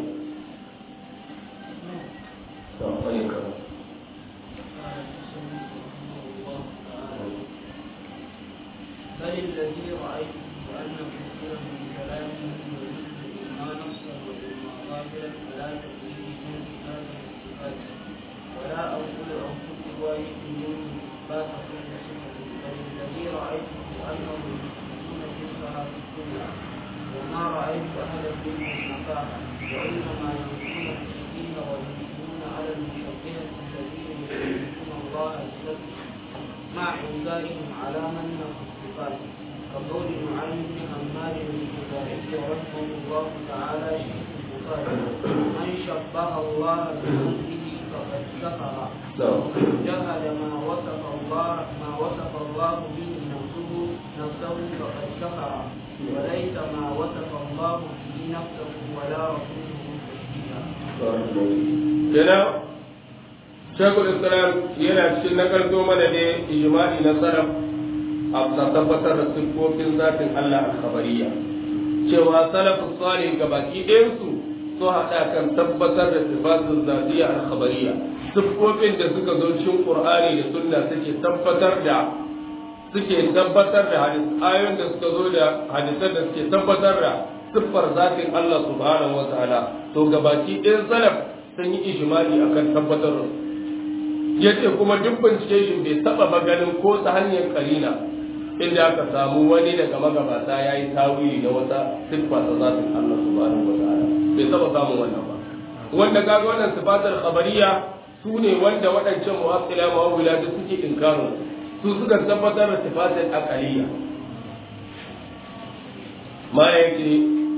Speaker 2: بل الذي رأيته أن كثيرا من كلامه يريد إما نصا وإما ظاهرا فلا تقييد جنس هذه الصفات ولا أقول عن كل واحد منهم إثبات كل صفة بل الذي رأيته أنهم يثبتون جنسها في الدنيا وما رأيت أحدا منهم نفاها وإنما ينكرون المشركين وينكرون على المشبهة الذين يشركون الله بذاته مع إنكارهم على من في الصفات كقول نعيم بن حماد الخزاعي رحمه الله تعالى شيخ البخاري من شبه الله بخلقه فقد كفر جهل ما وصف الله ما وصف الله به نفسه نفسه فقد كفر وليس ما وصف الله به نفسه ولا رسوله تشبيها.
Speaker 1: kenan shekul islam yana cikin nakalto mana ne ijma'i na sarraf a tabbatar da siffofin zatin Allah al-khabariya cewa salafus salih ga baki ɗayansu su haɗa kan tabbatar da sifatun zatiya al-khabariya siffofin da suka zo cikin qur'ani da sunna suke tabbatar da suke tabbatar da hadis ayoyin da suka zo da hadisan da suke tabbatar da siffar zatin Allah subhanahu wa ta'ala to ga baki ɗayan salaf sun yi ijimali akan tabbatar da yace kuma duk bincike shi bai taba maganin ko ta hanyar karina inda aka samu wani daga magabata ya yi tawili na wata siffa ta zatin Allah subhanahu wa ta'ala bai taba samun wannan ba wanda kaga wannan sifatar khabariya su ne wanda waɗancan mu'assila ma'awila da suke inkarin su suka tabbatar da sifatar aqaliyya ma yake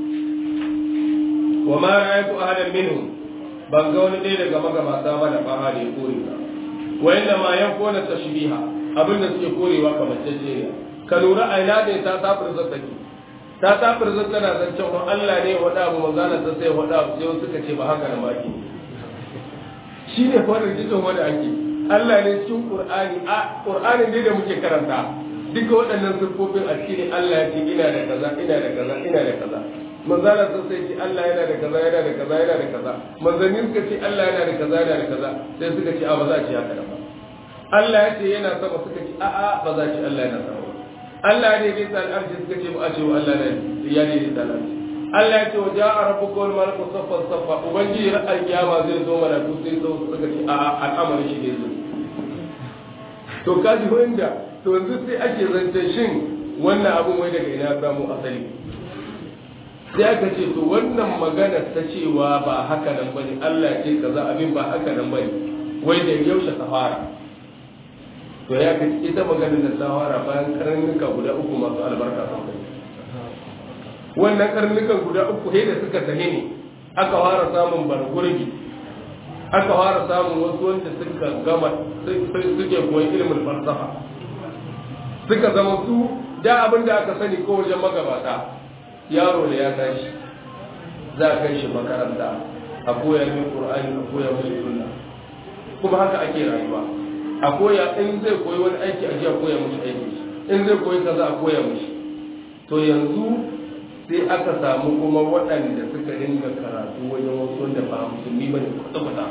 Speaker 1: wa ma ra'aytu ahadan minhum ban ga wani ɗaya daga magabata ba da faha da ya kore ba wa inda ma yan kona tashbiha abin da suke korewa kamar jejjeriya ka lura a ina ne ta tafir zattaki ta tafir zan tana zancen wa Allah ne wada abu manzana ta sai wada abu sai suka ce ba haka na baki shi ne fa rikicin wanda ake Allah ne cikin Qur'ani a Qur'anin ne da muke karanta duka waɗannan siffofin a cikin Allah ya ce ina da kaza ina da kaza ina da kaza manzana sun sai ce Allah yana da kaza yana da kaza yana da kaza manzanni suka ce Allah yana da kaza yana da kaza sai suka ce a ba za a ce haka da ba Allah ya ce yana sama suka ce a a ba za a ce Allah yana sama Allah ne dai tsal arshi suka ce ba a ce wa Allah ne ya ne dai tsal arshi Allah ya ce wa ja'a rabbuka wal malaku saffan saffa ubangiji ran alkiyama zai zo mana ku sai zo suka ce a a al'amarin shi ne zo to kaji wanda to yanzu sai ake zance shin wannan abun wai daga ina samu asali sai aka ce to wannan magana ta cewa ba haka nan bane Allah ce kaza abin ba haka nan bane wai da yaushe ta fara to ya ka ita magana da ta fara bayan karnuka guda uku masu albarka sun kai wannan karnukan guda uku sai da suka tahi ne aka fara samun bargurgi aka fara samun wasu wanda suka gama suke koyi ilimin falsafa suka zama su da abin da aka sani ko wajen magabata yaro da ya tashi za a kai shi makaranta a koya min qur'ani a koya min sunna kuma haka ake rayuwa a koya in zai koyi wani aiki a ji a koya mishi aiki in zai koyi kaza a koya mishi to yanzu sai aka samu kuma waɗanda suka dinga karatu wajen wasu wanda ba musulmi bane kwata-kwata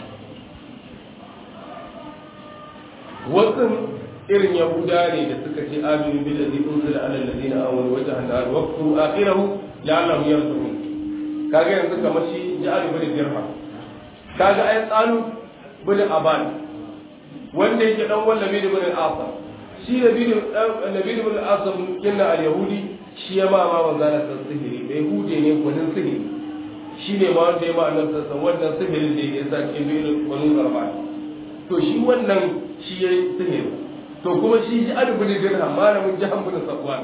Speaker 1: wasu irin yahuda ne da suka ce aminu bil ladhi unzila ala alladhina amanu wa jahannam wa quru akhirahu la'allahum yarji'un kaga yanzu kamar shi ja'al bin dirham kaga ai tsanu bin aban wanda yake dan wani labid ibn al-asam shi labid labid ibn al-asam kinna al-yahudi shi ya ma ma manzana san sihiri bai hude ne gwanin sihiri shi ne ma wanda ya ma annabi sassan wannan sihirin da ya sa cikin biyu gwanin garba to shi wannan shi ya yi sihiri to kuma shi ji adabin dirham malamin jahan bin safwan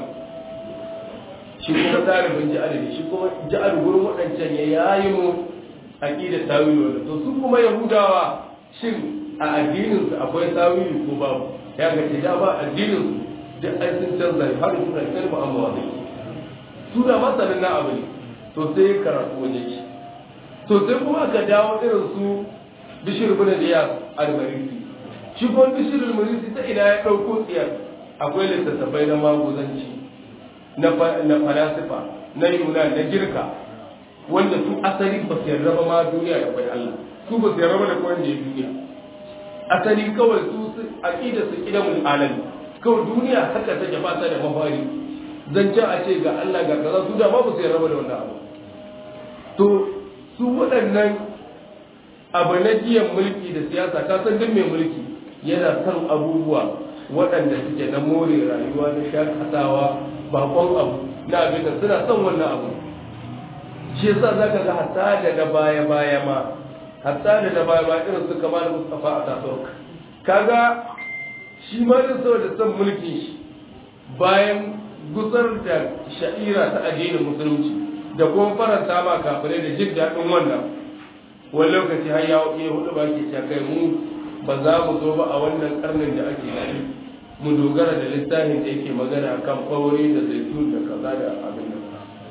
Speaker 1: shi kuma ɗalibin ji adabi shi kuma ji gurin waɗancan ya yayi mu aqidar tawili wanda to su kuma yahudawa shin a addinin su akwai tawili ko babu ya ga ce da ba addinin su da ai sun canza har suna kalma amma wani su da masanin na abu ne to sai karatu waje shi to sai kuma aka dawo irin su bishir bin riyas al-marisi shi kuma bishir al-marisi ta ina ya ɗauko tsiyar akwai littattafai na maguzanci na falasifa na yunan na girka wanda su asali ba su yarda ba ma duniya da kwai Allah su ba su yarda ba da kwan da ya duniya asali kawai su aqida su kidamul alami kawai duniya haka take ba ta da mafari zancen a ce ga Allah ga kaza su da ba su yarda ba da wannan abu to su waɗannan abu na jiyan mulki da siyasa ka san duk mai mulki yana son abubuwa waɗanda suke na more rayuwa na shakatawa bakon abu na abin da suna son wannan abu shi yasa zaka ga hatta da da baya baya ma hatta da da baya baya irin su kamar Mustafa a Tasork kaga shi ma din saboda son mulkin shi bayan gusar da sha'ira ta addinin musulunci da kuma faranta ma kafirai da jin daɗin wannan wani lokaci har ya iya hudu ba ke kai mu ba za mu zo ba a wannan karnin da ake gani mu dogara da littafin da yake magana kan ɓaure da zaitun da kaza da abin da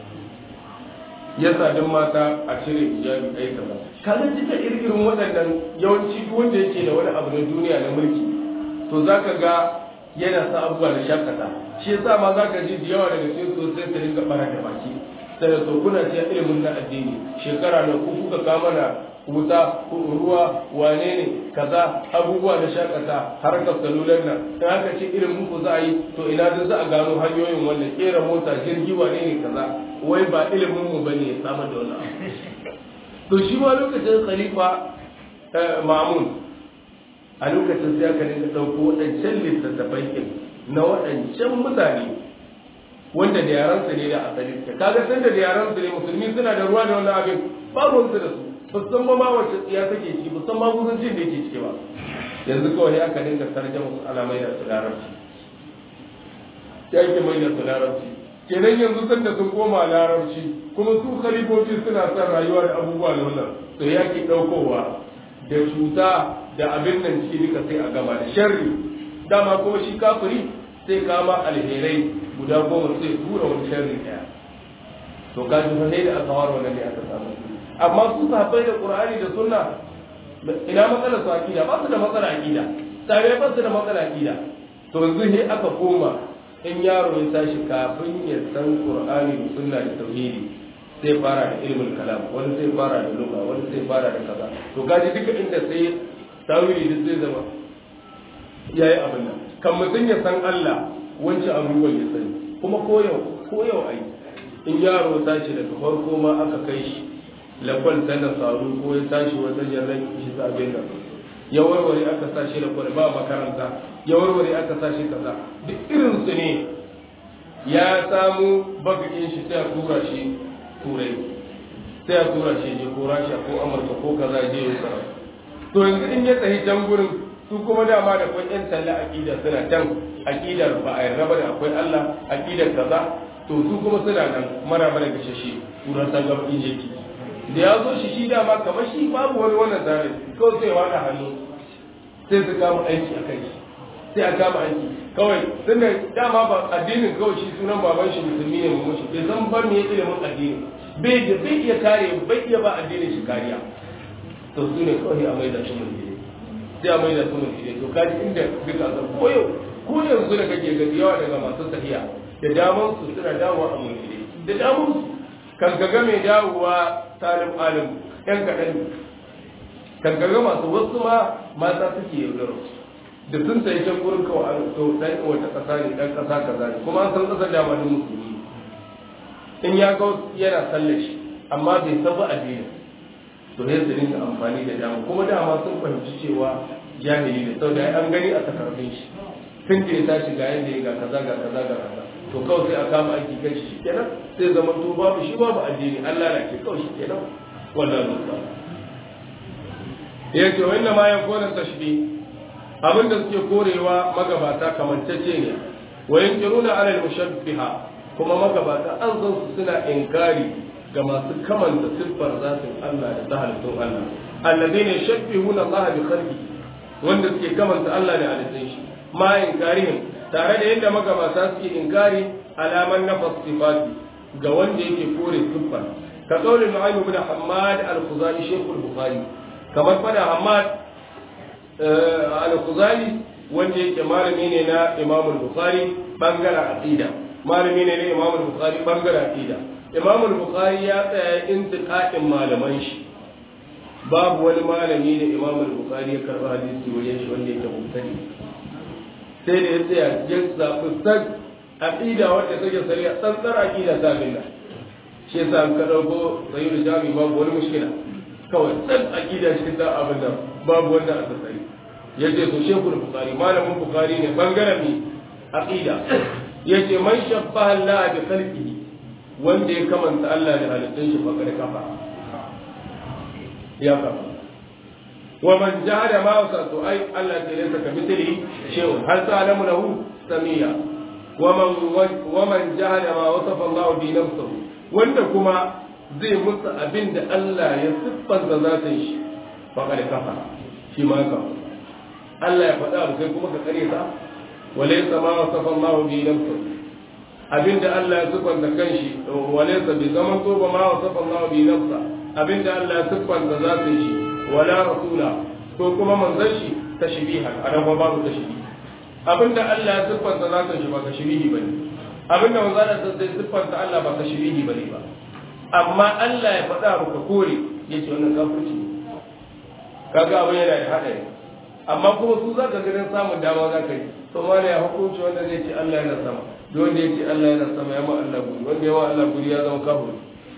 Speaker 1: ya sadin mata a cire hijabi kai kaza kaga duka irin waɗannan yawanci duk wanda yake da wani abu na duniya na mulki to zaka ga yana sa abubuwa da shakata shi yasa ma zaka ji da yawa daga cikin sosai su rinka bara da baki sai da kuna ce ilimin na addini shekara na ku kuka kama na wuta ruwa wane ne kaza abubuwa da shakata harkar salular nan in aka ce irin muku za a yi to ina da za a gano hanyoyin wannan kera mota jirgi wane ne kaza wai ba ilimin mu bane ya samar da wannan to shi ma lokacin khalifa mamun a lokacin sai aka dinga ɗauko waɗancan littattafai ɗin na waɗancan mutane wanda da yaransa ne da asali kaga san da yaransa ne musulmi suna da ruwa da wannan abin babu su da su musamman ma wacce tsiya take ci musamman gudancin da yake ciki ba yanzu kawai aka dinga tarjama su ana mai da su larabci ya ke mai da su larabci kenan yanzu san da sun koma larabci kuma su khalifofi suna son rayuwa da abubuwa da wannan to ya ke ɗaukowa da cuta da abin nan ciki duka sai a gama da sharri dama kuma shi kafiri sai kama alherai guda goma sai tura wani sharri ɗaya to ka ji fa sai da aka ware wannan ne aka samu amma su sahabbai da qur'ani da sunna ina matsalar su akida ba su da matsala akida tare ba su da matsala akida to yanzu ne aka koma in yaro ya tashi kafin ya san qur'ani da sunna da tauhidi sai fara da ilmin kalam wani sai fara da lugha wani sai fara da kaza to kaji duka inda sai tawili duk zai zama yayi abin nan kan mutum ya san Allah wancan abubuwan ya sani kuma ko yau ko yau ai in yaro tashi daga farko ma aka kai shi lakwal ta da saru ko ya tashi wata jarrar shi ta abin nan ya warware aka sa shi lakwal ba makaranta ya warware aka sa shi kaza duk irin su ne ya samu bagakin shi sai a tura shi turai sai a tura shi je ko rasha ko amurka ko kaza je ya tsara to yanzu in ya tsayi can gurin su kuma dama da kwan yan talla aqida suna can aqidar ba a yarda ba da akwai Allah aqidar kaza to su kuma suna nan mara mara gashe shi turan san gaba in yake da ya zo shi shi dama kamar shi babu wani wannan zare kawai sai wada hannu sai su kama aiki a kai sai a kama aiki kawai tunda dama ba addinin kawai shi sunan baban shi musulmi ne mu shi bai san ba me ilimin addini bai da bai iya kare bai iya ba addinin shi kariya to su ne kawai a mai da su mulki sai a mai da su mulki to kaji inda duka zan koyo ko yanzu da kake gani yawa daga masu tafiya da daman su suna dawowa a mulki da daman su kan kaga mai dawowa salim alim yan kaɗan ne kan kaga masu wasu ma mata suke yaudaro da sun sai can gurin kawai an to dan wata ƙasa ne dan ƙasa kaza ne kuma an san ƙasar da ma musulmi in ya ga yana sallar shi amma bai san ba addini to ne su rinka amfani da dama kuma dama sun fahimci cewa jahili ne saboda an gani a takardun shi tun da ya tashi ga yanda ya ga kaza ga kaza ga kaza to kawai sai a kama aiki kan shi kenan sai zama to babu shi babu addini Allah na ke kawai shi kenan wallahi musa ya ce wanda ma ya kona tashbi abinda suke korewa magabata kamantacce ne wa yankiruna ala al-mushabbiha kuma magabata an san su suna inkari ga masu kamanta siffar zatin Allah da ta halittun Allah alladheena yushabbihuna Allah bi khalqihi wanda suke kamanta Allah da halittun shi ma inkarihim tare da yadda magabata suke inkari alaman nafas sifati ga wanda yake kore siffar ka kaulin Nu'aym ibn Hammad al-Khuzali Sheikh al-Bukhari kamar fada Hammad al-Khuzali wanda yake malami ne na Imam al-Bukhari bangaren aqida malami ne na Imam al-Bukhari bangaren aqida Imam al-Bukhari ya tsaya intiqa'in malaman shi babu wani malami da Imam al-Bukhari ya karba hadisi wajen shi wanda yake mutane sai da ya tsaya ya zaɓi san aqida wanda take sariya tsantsar aqida ta billah shi yasa an ka dauko sayyid jami babu wani mushkila kawai san aqida shi ta abin da babu wanda aka sani yace to shekul bukhari malamin bukhari ne bangaren mi aqida yace man shabbaha Allah bi khalqihi wanda ya kamanta Allah da halittun shi fakar kafa ya kafa wa man jahada ma wasatu ai Allah ta laysa ka mithlihi shay'un hal ta'lamu lahu samia wa man wa man jahada ma wasafa Allah bi nafsihi wanda kuma zai musu abin da Allah ya siffanta zatin shi fakar kafa shi ma kafa Allah ya faɗa abu kai kuma ka kare ta walaysa ma wasafa Allah bi nafsihi abinda Allah ya siffanta kanshi walaysa bi zaman to ba ma wasafa Allah bi nafsa abinda Allah ya siffanta zatin shi wala rasula ko kuma manzon shi tashbiha anan ba babu tashbihi abinda Allah ya siffanta zatin shi ba tashbihi bane abinda manzon Allah sai siffanta Allah ba tashbihi bane ba amma Allah ya faɗa abu ka kore yace wannan kafirci kaga abin yana da hadari amma kuma su za ka ganin samun dama za ka yi to ma ne ya hukunci wanda zai ce Allah yana sama da wanda ya ce Allah yana sama ya ma Allah guri wanda ya ma Allah guri ya zama kafir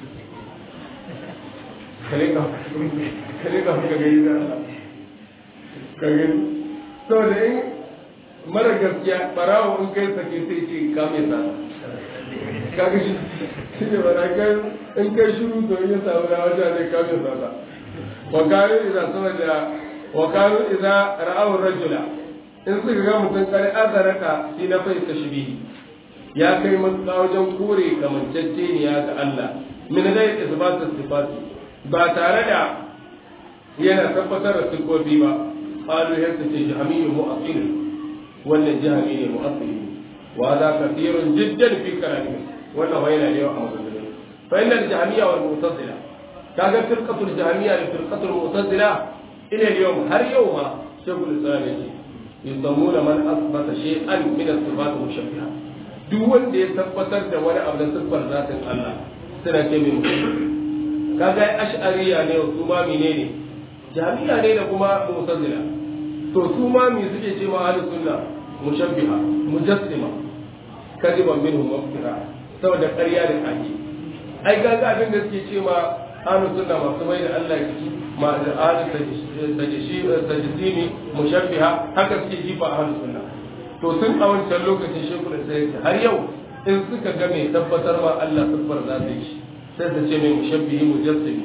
Speaker 1: kare ka kare ka ka gani da Allah ka gani saboda in mara gaskiya barawo in kai sake sai ce ka mai sa kaga shi shi ne bara kai in kai shiru to in ya samu da wajen ne ka mai sa wa kare idan sama da wa kanu idza ra'aw rajula in suka ga mutum kare azaraka shi na fai tashbihi ya kai matuƙa wajen kore kamanceceniya ga Allah min dai isbat sifati ba tare da yana tabbatar da sifofi ba qalu yadda ce jahmiyyu mu'aqqil wannan jahmi ne mu'aqqil wa za kathirun jiddan fi kalami wannan wai yana da yawa a magana fa innal jahmiyya wal mu'tazila kaga firqatul jahmiyya da firqatul mu'tazila ila yau har yau ma shekul islam ya ce yusammuna man asbata shay'an min as-sifat mushabbiha duk wanda ya tabbatar da wani abu da siffar zatin Allah suna ce min kaga ash'ariya ne su ma menene jami'a ne da kuma mu'tazila to su ma me suke ce ma ahlus sunna mushabbiha mujassima kadiban minhum mafkira saboda ƙarya da kake ai kaga abin da suke ce ma ahlus sunna masu mai da Allah jiki ma da ahlus tajsimi mushabbiha haka suke jifa ahlus sunna to sun a wancan lokacin shekul sai har yau in suka ga mai tabbatar ma Allah siffar za ta yi sai su ce mai mushabbihi mujassimi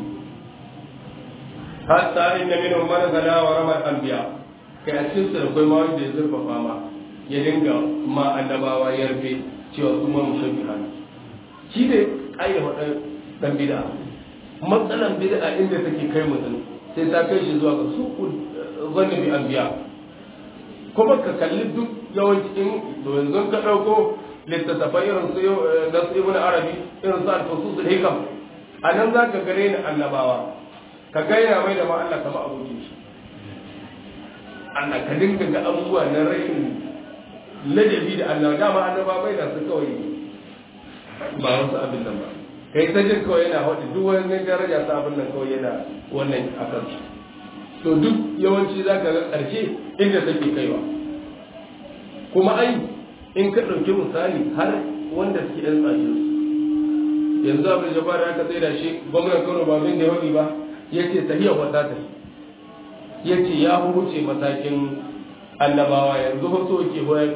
Speaker 1: hatta inna minhum man gala wa rama anbiya kai a cikin su akwai ma wanda ya zurfafa ma ya dinga ma annabawa ya rufe cewa su ma mushabbiha ne shi ne aida wadan dan bid'a matsalan bid'a inda take kai mutum sai ta kai shi zuwa ga su zanni bi anbiya kuma ka kalli duk yawancin to yanzu ka dauko littattafai irin su nasu ibn arabi irin su al-fusus al-hikam anan zaka gare ni annabawa ka gaina mai da ma Allah kama abokin shi Allah ka dinga ga abubuwa na rashin ladabi da Allah dama annaba bai da su kawai ba wasu abin nan ba kai ta jin kawai yana haɗe duk wani daraja ta abin nan kawai yana wannan a kan to duk yawanci za ka ga ƙarshe inda take kaiwa kuma ai in ka ɗauki misali har wanda suke ɗan tsashi yanzu abin jabbar aka tsaye da shi gwamnan kano ba min da yawan ba ya ce tahiyar wata ta yace ya huce matakin annabawa yanzu ba so ke hoyar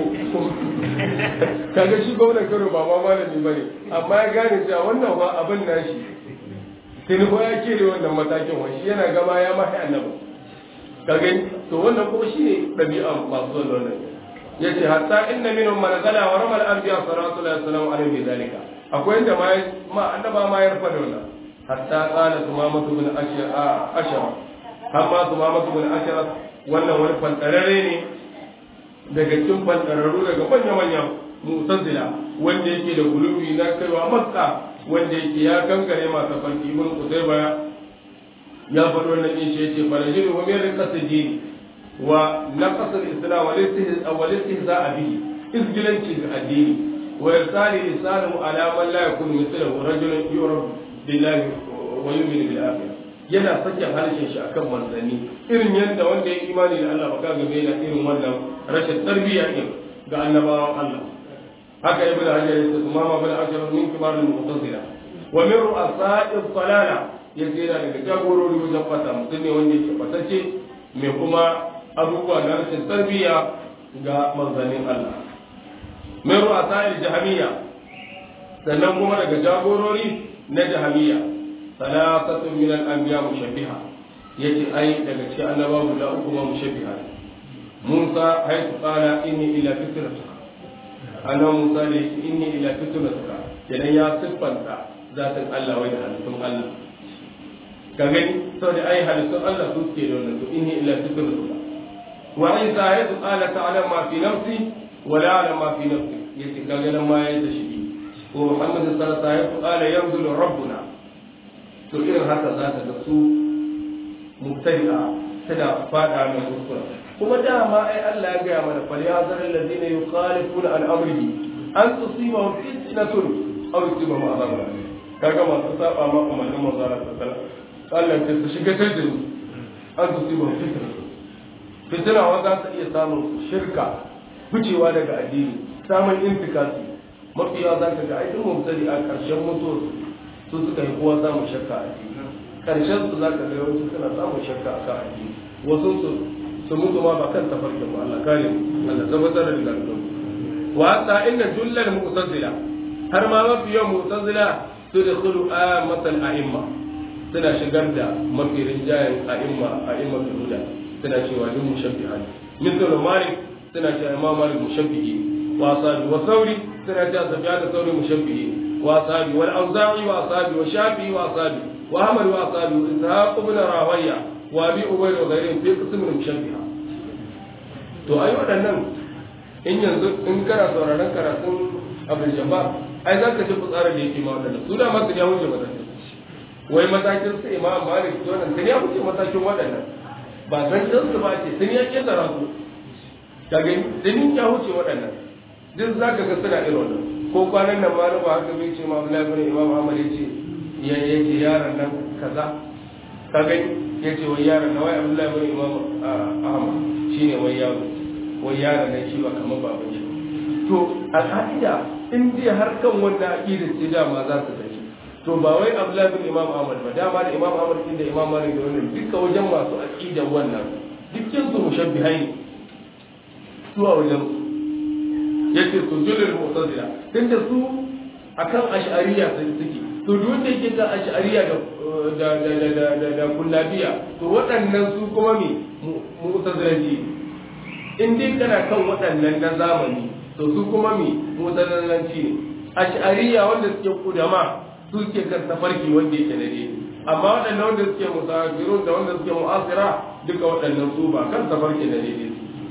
Speaker 1: kaga shi gwamnan kano ba ma malami bane amma ya gane cewa wannan ba abin nashi sai ko ya kere wannan matakin wani shi yana gama ya mahi annabi kaga to wannan kuma shine dabi'a masu wannan ya ce hatta inna minhum man zala wa ramal anbiya sallallahu alaihi wasallam alaihi zalika akwai inda ma ma annaba ma ya rufa da wannan hatta qala tumamatu bin ashara ashara amma tumamatu bin ashara wannan wani fantarare ne daga cikin fantararru daga manya manya mu'tazila wanda yake da gulubi na kaiwa makka wanda yake ya gangare masu farki ibn qutayba ya faɗo wannan din shi yace falajiru wa min riqasidi wa naqas al-islam wal istihza bihi izgilanci ga addini wa irsali lisanu ala man la yakunu mithluhu rajulun yurab billahi wa yu'minu bil akhirah yana sakin harshen shi akan manzanni irin yadda wanda ya imani da Allah baka game da irin wannan rashin tarbiyya din ga annabawan Allah haka ibnu hajar yace umama bin ashar min kibar al-mu'tazila wa min ru'asa'i dalala yace yana daga jagorori wajen fata mutum ne wanda yake fatacce mai kuma abubuwa na rashin tarbiyya ga manzannin Allah min ru'asa'i jahamiyya sannan kuma daga jagorori na jahamiyya salasatun min al-anbiya mushabbiha yace ai daga cikin annabawa guda uku ma mushabbiha Musa haythu qala inni ila fitratuka annabi Musa ne inni ila fitratuka idan ya siffanta zatin Allah wai da halittun Allah ka gani saboda ai halittun Allah su ke da wannan to inni ila fitratuka wa Isa haythu qala ta'ala ma fi nafsi wa la a'lamu ma fi nafsi yace kaga nan ma yayi da shi ko Muhammad sallallahu alaihi wasallam qala yanzulu rabbuna to irin haka za ka ga su mubtadi'a tana fada mai kuskura kuma dama ai Allah ya gaya mana fal yazar alladhina yukhalifuna an amrihi an tusibahum fitnatun aw yusibahum adhabun alim kaga masu saba ma umarnin manzo Allah sallallahu alaihi wasallam Allah ya su shiga tajin an tusibahum fitnatun fitna wa za ta iya samun shirka ficewa daga addini samun intikasi mafiya za ka ga ai duk mubtadi'a karshen mutuwar su suka yi kowa samun shakka a ciki karshen su za ka ga yawanci suna samun shakka a kan addini wasu su su mutu ma ba kan tafarkin ba Allah kare mu Allah tabbatar da lafiyar wa hatta inna jullal mu'tazila har ma mafi yawan mu'tazila su da khulu amatal a'imma suna shigar da mafi rinjayen a'imma a'imma huda suna cewa duk mushabbiha ne misal malik suna cewa imam malik mushabbihi wa sabi wa sauri suna cewa safiya da sauri mushabbihi وأصحابه والأوزاعي وأصحابه والشافعي وأصحابه وأحمد وأصحابه وإسحاق بن راهوية وأبي أبي وغيرهم في قسم المشبهة to ai waɗannan in yanzu in kana sauraron karatun abin jamba ai za ka ji fitsarin da yake ma waɗannan su da masu ya wuce matakin wai matakin su imam malik to nan sun ya wuce matakin waɗannan ba san can su ba ce sun ya ƙetara su ka gani sun ya wuce waɗannan duk za ka ga suna irin wannan ko kwanan nan ma ba haka bai ce ma Abdullahi bin Imam Ahmad yace ya yace yaron nan kaza ka gani yace wai yaron nan wai Abdullahi bin Imam Ahmad shine wai yaro wai yaron nan shi ba kamar baban shi to al'ada in dai har kan wanda aqidar ce dama za su tafi to ba wai Abdullahi bin Imam Ahmad ba dama da Imam Ahmad da Imam Malik da wannan duka wajen masu aqidar wannan dukkan su mushabbihai su a wajen yake sujudul mu'tazila tunda su akan ash'ariya sai suke to duk wanda yake ga ash'ariya da da da da da da kullabiya to waɗannan su kuma me mu'tazilanci in dai kana kan waɗannan na zamani to su kuma me mu'tazilanci ne ash'ariya wanda suke kudama su suke kan tafarki wanda yake da dai amma waɗannan wanda suke musafirun da wanda suke mu'asira duka waɗannan su ba kan tafarki da daidai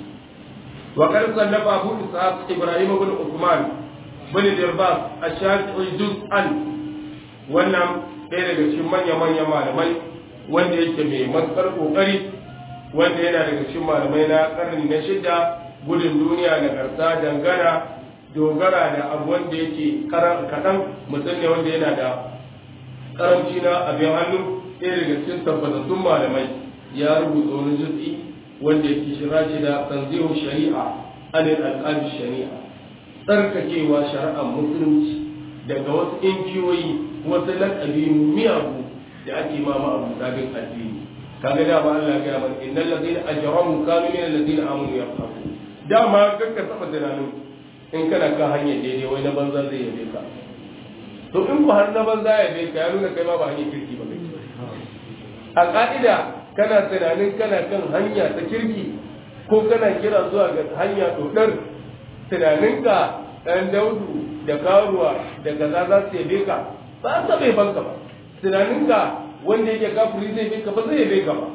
Speaker 1: وقد صنف أبو إسحاق إبراهيم بن عثمان بن الإرباط الشافعي جزءا wannan ɗaya daga cikin manya-manya malamai wanda yake mai matsar ƙoƙari wanda yana daga cikin malamai na ƙarni na shida gudun duniya da garsa dangana dogara da abu wanda yake kaɗan mutum ne wanda yana da ƙaramci na abin hannu ɗaya daga cikin tabbatattun malamai ya rubuta wani jutsi wanda yake shira shi da tanzihu shari'a anil alqabi shari'a tsarkakewa shari'ar musulunci daga wasu inkiyoyi wasu lakabi miyagu da ake ma abu sabin addini kaga da ba Allah ya mana innal ladina ajramu kanu min alladina amanu yaqhabu dama kakka saba tunanin in kana kan hanyar daidai wai na banza zai yabe ka to in ku har na banza ya yabe ka ya nuna kai ma ba hanyar kirki ba kai a ka'ida kana tunanin kana kan hanya ta kirki ko kana kira zuwa ga hanya dodar tunaninka ɗan daudu da karuwa da kaza za su yabe ka ba sa bai banka ba tunaninka wanda yake kafiri zai yabe ka ba zai yabe ka ba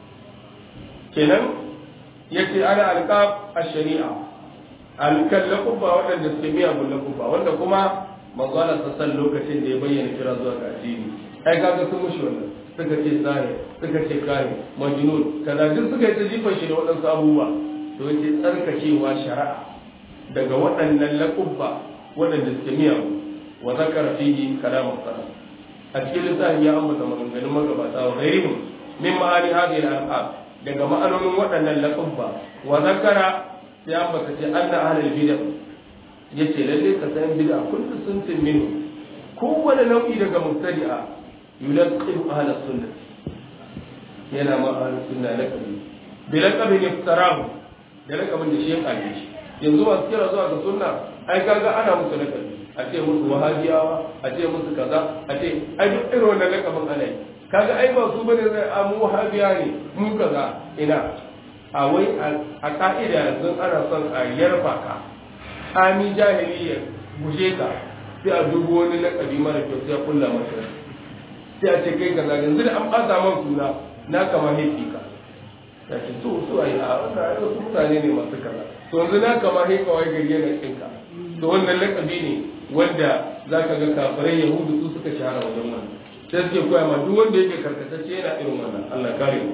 Speaker 1: kenan yace ana alqab ash-shari'a alkan lakuba waɗanda suke miyagun lakuba wanda kuma manzala sassan lokacin da ya bayyana kira zuwa ga addini ai kaga sun mushi wannan suka ce sahi suka ce kai majnun kaza duk suka yi ta jifan shi da waɗansu abubuwa to yace tsarkakewa shari'a daga waɗannan laƙubba waɗanda suke miyagu wa zakara fihi kalamun sana a cikin littafin ya ambata maganganun magabata wa ghairihim min ma'ani hadhihi al-alqab daga ma'anonin waɗannan laƙubba wa zakara sai ambata ce anna ahlul bid'ah yace lalle ka san bid'a kullu suntin minhu kowane nau'i daga mubtadi'a yulaqibu ahlus sunnah yana ma ahlus sunna laqabi bi laqabin iftarahu da laqabin da shi ya kalle shi yanzu masu kira zuwa ga sunna ai kaga ana musu lakabi a ce musu wahabiyawa a ce musu kaza a ce ai duk irin wannan lakabin ana yi kaga ai ba su bane zai a mu wahabiya ne mu kaza ina a wai a ka'ida yanzu ana son a yarfa ka ami jahiliya guje ka sai a dubo wani lakabi mara kyau sai a kulla masa sai a ce kai kaza yanzu da an ɓata man suna na kama hefi ka ya ce to su a yi a wannan ai wasu mutane ne masu kaza to yanzu na kama he kawai gari yana kinka to wannan lakabi ne wanda za ka ga kafirai yahudu su suka shahara wajen wannan sai suke koya ma duk wanda yake karkatacce yana irin wannan Allah kare mu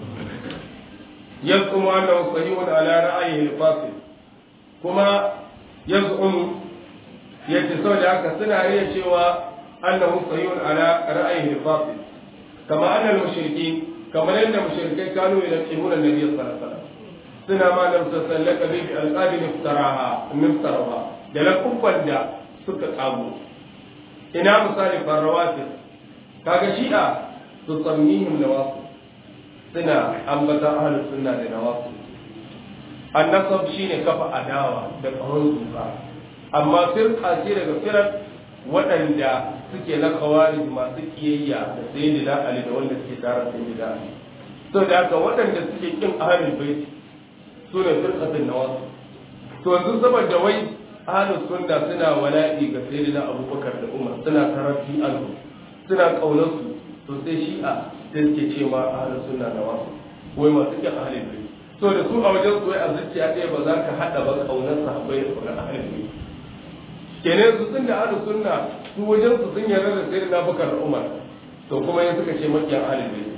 Speaker 1: yazqumu annahu sahihun ala ra'ayihi al-fasil kuma yazqumu yace saboda haka suna riya cewa annahu sahihun ala ra'ayihi al-fasil kama anna al-mushrikin kamar yadda mushrikai kanu yaqimuna an-nabiy sallallahu alaihi wasallam suna ma da sallaka bi alqabin iftaraha miftaraha da lakubban da suka kago ina misali farawati kaga shi'a su sammihim nawasu suna ambata ahlus sunna da nawasu annasab shine kafa adawa da tsawon zuka amma firqa ce daga firar waɗanda suke na khawarij masu kiyayya da sayyidina ali da wanda suke tara sayyidina ali to da haka waɗanda suke kin ahlul bait su ne firqatin nawasu to yanzu saboda wai ahlus sunna suna wala'i ga sayyidina abubakar da umar suna tarafi anhu suna kaunar su to sai shi'a sai suke ce ma ahlus sunna nawasu wai masu kin ahlul bait to da su a wajen su wai a zuciya ɗaya ba za ka haɗa ba kaunar sahabbai da kaunar ahlul bait kenan su sun da ahlus sunna su wajen su sun yarda da sayyidina abubakar da umar to kuma yanzu suka ce makiyan ahlul bait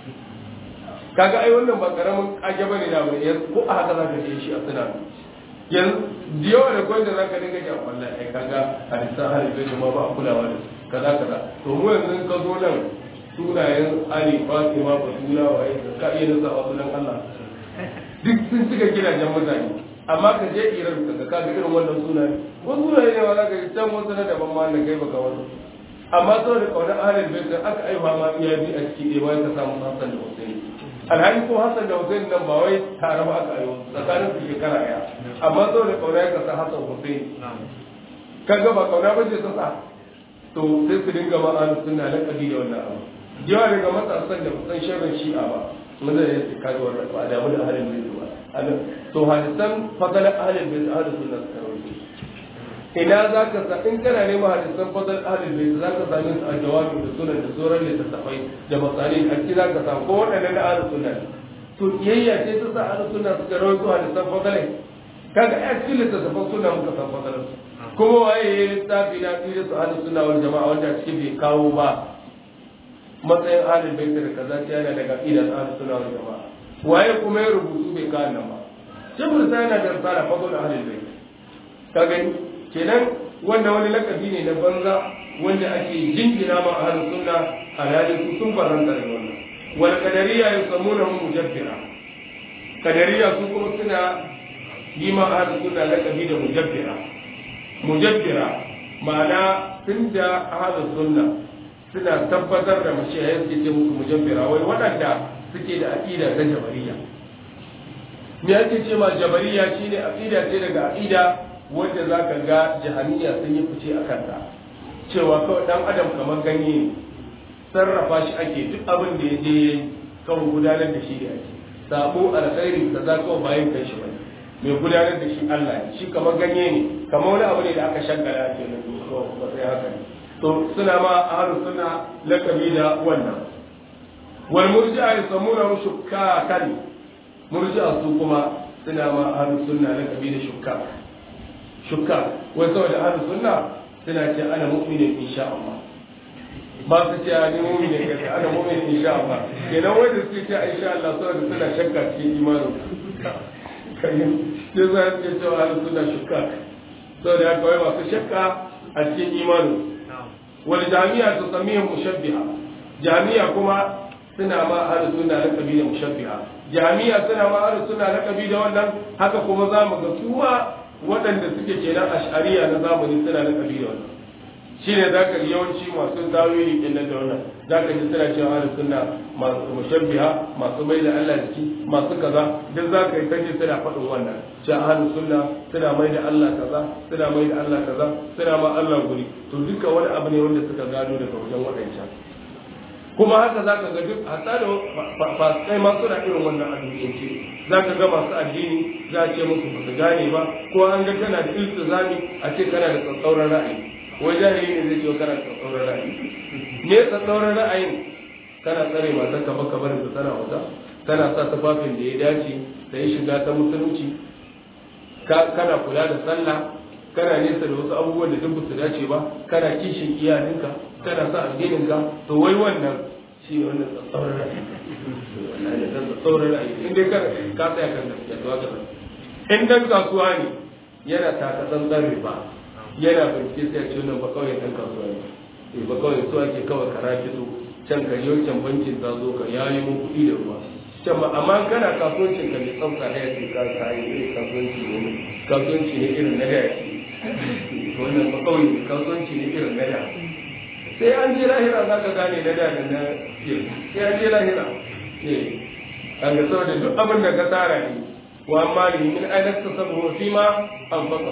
Speaker 1: kaga ai wannan ba karamin kage bane da bane yanzu ko a haka zaka je shi a suna yanzu da yawa da kwai da zaka dinga ji a wallahi ai kaga hadisan hari bai ma ba a kulawa da su kaza kaza to mu yanzu ka zo nan sunayen Ali Fatima Batula waye ka iya nasa wasu dan Allah duk sun cika gidajen mutane amma ka je Iran ka ka ga irin wannan sunaye ko sunaye ne wala ga can wasu na daban ma da kai baka wasu amma saboda kaunar ahlul bait aka aiwa ma iya bi a ciki dai wai ka samu Hassan da Hussein alhali ko Hassan da Hussein nan ba wai tare ba aka aiwa tsakanin su shekara ɗaya amma saboda kauna ya kasa Hassan Hussein kaga ba kauna ba ce ta sa to sai su dinga ma ahlus sunna na kabi da wannan abu yawa daga matasan da kusan sharrin shi'a ba mun da yake kaga wannan ba da mu da ahlul bait ba to hadisan fadalan ahlul bait ahlus sunna suka rawaito ina za ka sa in kana neman hadisan fadal ahlul bait za ka same su a jawabi da sunan da sauran littattafai da masalin a ciki za ka samu ko waɗannan da ahlus sunna to kiyayya ce ta sa ahlus sunna suka rawaito hadisan fadalai kaga a cikin littattafan sunna muka san fadalan su kuma waye ya yi littafi na tsire su ahlus sunna wal jama'a wanda cikin bai kawo ba matsayin ahlul bait da kaza ta yana daga idan ahlus sunna wal jama'a waye kuma ya rubutu bai kawo nan ba shibul sai yana da risala fadal ahlul bait ka gani kenan wanda wani lakabi ne na banza wanda ake jingina ma ahlus sunna alhali su sun faranta da wannan wal qadariya yusammuna mujabbira qadariya su kuma suna yi ma ahlus sunna lakabi da mujabbira mujabbira ma'ana tunda ahlus sunna suna tabbatar da mashiya suke ce musu mujabbira wai waɗanda suke da aqida ta jabariya me ake ce ma jabariya shine aqida ce daga aqida wanda zaka ga jahaniya sun yi fice a kanta cewa kawai dan adam kamar ganye ne sarrafa shi ake duk abin da ya je kawai gudanar da shi da ake sabo alkhairi da za kawai bayan kai shi bane mai gudanar da shi Allah ne shi kamar ganye ne kamar wani abu ne da aka shaggara ake na ba sai haka ne to suna ma ahlu suna lakabi da wannan wal murji'a yusammuna shukkakan murji'a su kuma suna ma ahlu sunna lakabi da shukka shukka wai saboda ahlu sunna suna ce ana mu'minin insha Allah ba su ce ni mu'minin kai ana mu'minin insha Allah kenan wanda suke ce insha Allah saboda suna shakka cikin imanin kai sai za su ce cewa ahlu sunna shukka saboda haka wai masu shakka a cikin imanin wal jami'a tusammihu mushabbiha jami'a kuma suna ma ahlus sunna laqabi da mushabbiha jami'a suna ma ahlus sunna laqabi da wannan haka kuma zamu ga su ma waɗanda suke kenan ash'ariya na zamani suna laqabi da wannan shine zaka ji yawanci masu tawili kenan da wannan zaka ji suna cewa ahlus sunna masu mushabbiha masu mai da Allah jiki masu kaza duk zaka yi kaje suna faɗin wannan cewa ahlus sunna suna mai da Allah kaza suna mai da Allah kaza suna ma Allah guri to duka wani abu ne wanda suka gano daga wajen waɗancan kuma haka za ka ga duk hatta da fasikai ma suna irin wannan addinance za ka ga masu addini za a ce musu ba su gane ba ko an ga kana da iltizami a ce kana da tsatsauran ra'ayi wai jahili ne zai ce kana da tsatsauran ra'ayi me tsatsauran ra'ayin kana tsare matar ka baka barin su tana wata kana sa tufafin da ya dace da ya shiga ta musulunci kana kula da sallah kana nesa da wasu abubuwan da duk su dace ba kana kishin iyalinka kana sa addininka to wai wannan shi ne wannan tsatsauran ra'ayi wannan tsatsauran ra'ayi in dai ka ka tsaya kan gaskiya to haka in dan kasuwa ne yana taka tsantsan riba yana bincike sai ce wannan ba kawai dan kasuwa ne eh ba kawai so ake kawai kara fito can ka yi wancan bankin ta zo ka yayi mun kuɗi da ruwa can ma amma kana kasuwancin ka ne tsafta da ya ce ka kai irin kasuwanci ne kasuwanci ne irin na da wannan ba kawai kasuwanci ne irin na da sai an je lahira za ka gane na da da na sai an je lahira eh an ga saboda duk abin da ka tsara ne wa amma ne min ainihin ta sabu fi ma an fasa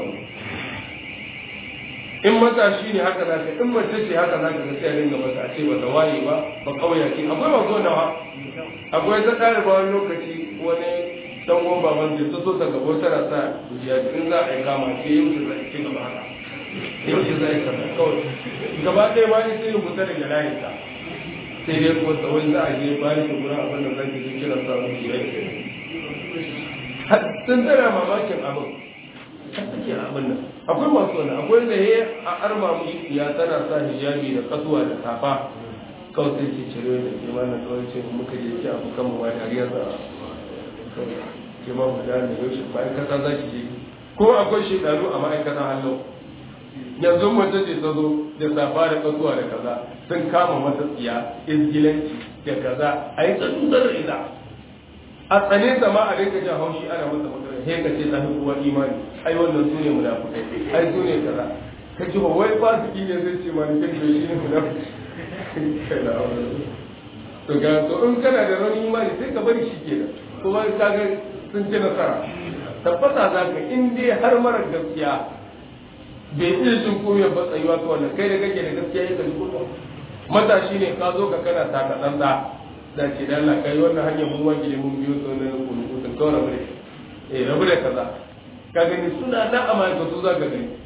Speaker 1: in matashi ne haka za ka in mace ce haka za ka ga sai a dinga mata a ce ba ta waye ba ba kauya ce akwai mazo nawa akwai ta tsara ba wani lokaci wani dan uwan baban zai ta so ta gabo tana sa kujiya in za a yi kama sai yau shi zai ci gaba haka yau shi zai kama kawai gaba ɗaya ma sai yi kusa daga layin ta sai dai ko ta wani za a je bayan shi gurin abin da zai ji kira sa mu shi sun tsara mamakin abin take abin nan akwai masu wani akwai da ya a arma mushi ya tana sa hijabi da kasuwa da safa kawai sai ke cire da ke mana tsawon ce muka je ki abu kan mu ma dariya za ke ma mu da yau shi ma'aikata za ki je ko akwai shekaru a ma'aikata hannu yanzu mace ce ta zo da safa da kasuwa da kaza sun kama mata tsiya izgilanci da kaza a yi tsantsar ita a tsane ta ma a rinka jan haushi ana masa magana sai ka ce ta fi uwa imani ai wannan su ne munafukai ai su ne kaza ka ji ba wai fasiki ne zai ce ma ni kai shi ne munafiki to ga to in kana da rauni imani sai ka bari shi kenan kuma ka ga sun ci nasara tabbata za ka in dai har mara gaskiya bai iya jin komai ba tsayuwa ta wannan kai da kake da gaskiya ya kalli kuma matashi ne ka zo ka kana taka tsantsa da ce da Allah kai wannan hanyar mun wanke ne mun biyo sau na kunu kutun kawai rabu da eh rabu da kaza ka gani suna nan a ma'aikatu za ka gani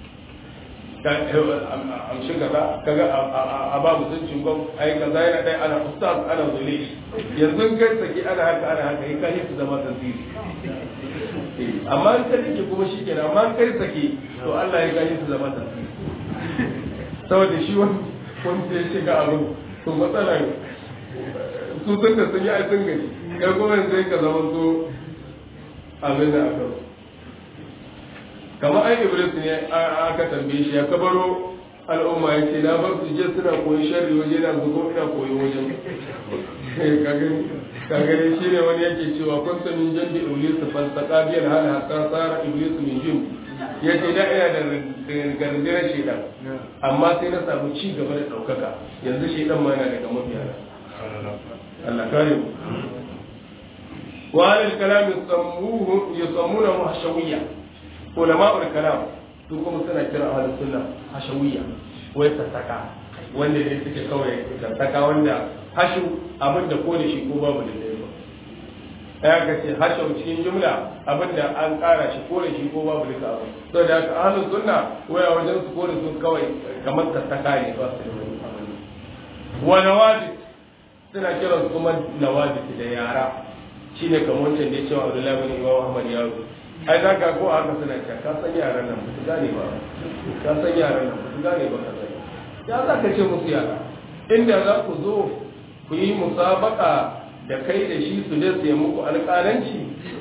Speaker 1: an shi kaza kaga a ba mutuncin gwam ai kaza yana dai ana ustaz ana zule yanzu kai saki ana haka ana haka yi kai su zama tasiri amma in ka rike kuma shi kenan amma in kai saki to Allah ya gani su zama tasiri saboda shi wani wanda ya shiga abin to matsala su sun da sun yi ai sun gani kai kuma sai ka zama so abin da aka kamar ai iblis ne aka tambaye shi ya kabaro al'umma ya ce na bar su je suna koyi sharri waje na zuko ina koyi wajen ka gani shi ne wani yake cewa kun san min jandi iblis fal taqabiyal hal hatta sara iblis min jin ya ce da ina da gardirar shedan amma sai na samu ci gaba da daukaka yanzu shedan ma yana daga mafiyana Allah kare mu wa alal kalam yusammuhu yusammuna hashawiyya ulama'ul kalam su kuma suna kira ahlus sunna hashawiyya wai sassaka wanda ne suke kawai sassaka wanda hashu abinda ko da shi ko babu da dai ba ya ga ce hashau cikin jumla abinda an kara shi ko da shi ko babu duka abu to da haka ahlus sunna waya wajen su ko da su kawai kamar sassaka ne ba su da wani abin wa nawajid suna kiran kuma nawajid da yara shine kamar wancan da ya cewa Abdullahi bin Imam Ahmad ya zo ai za ka ko haka suna cewa ka san yaran nan ba su gane ba ka san yaran nan ba su gane ba ka sani ya za ka ce musu yara inda za ku zo ku yi musabaka da kai da shi su je su yi muku alƙalanci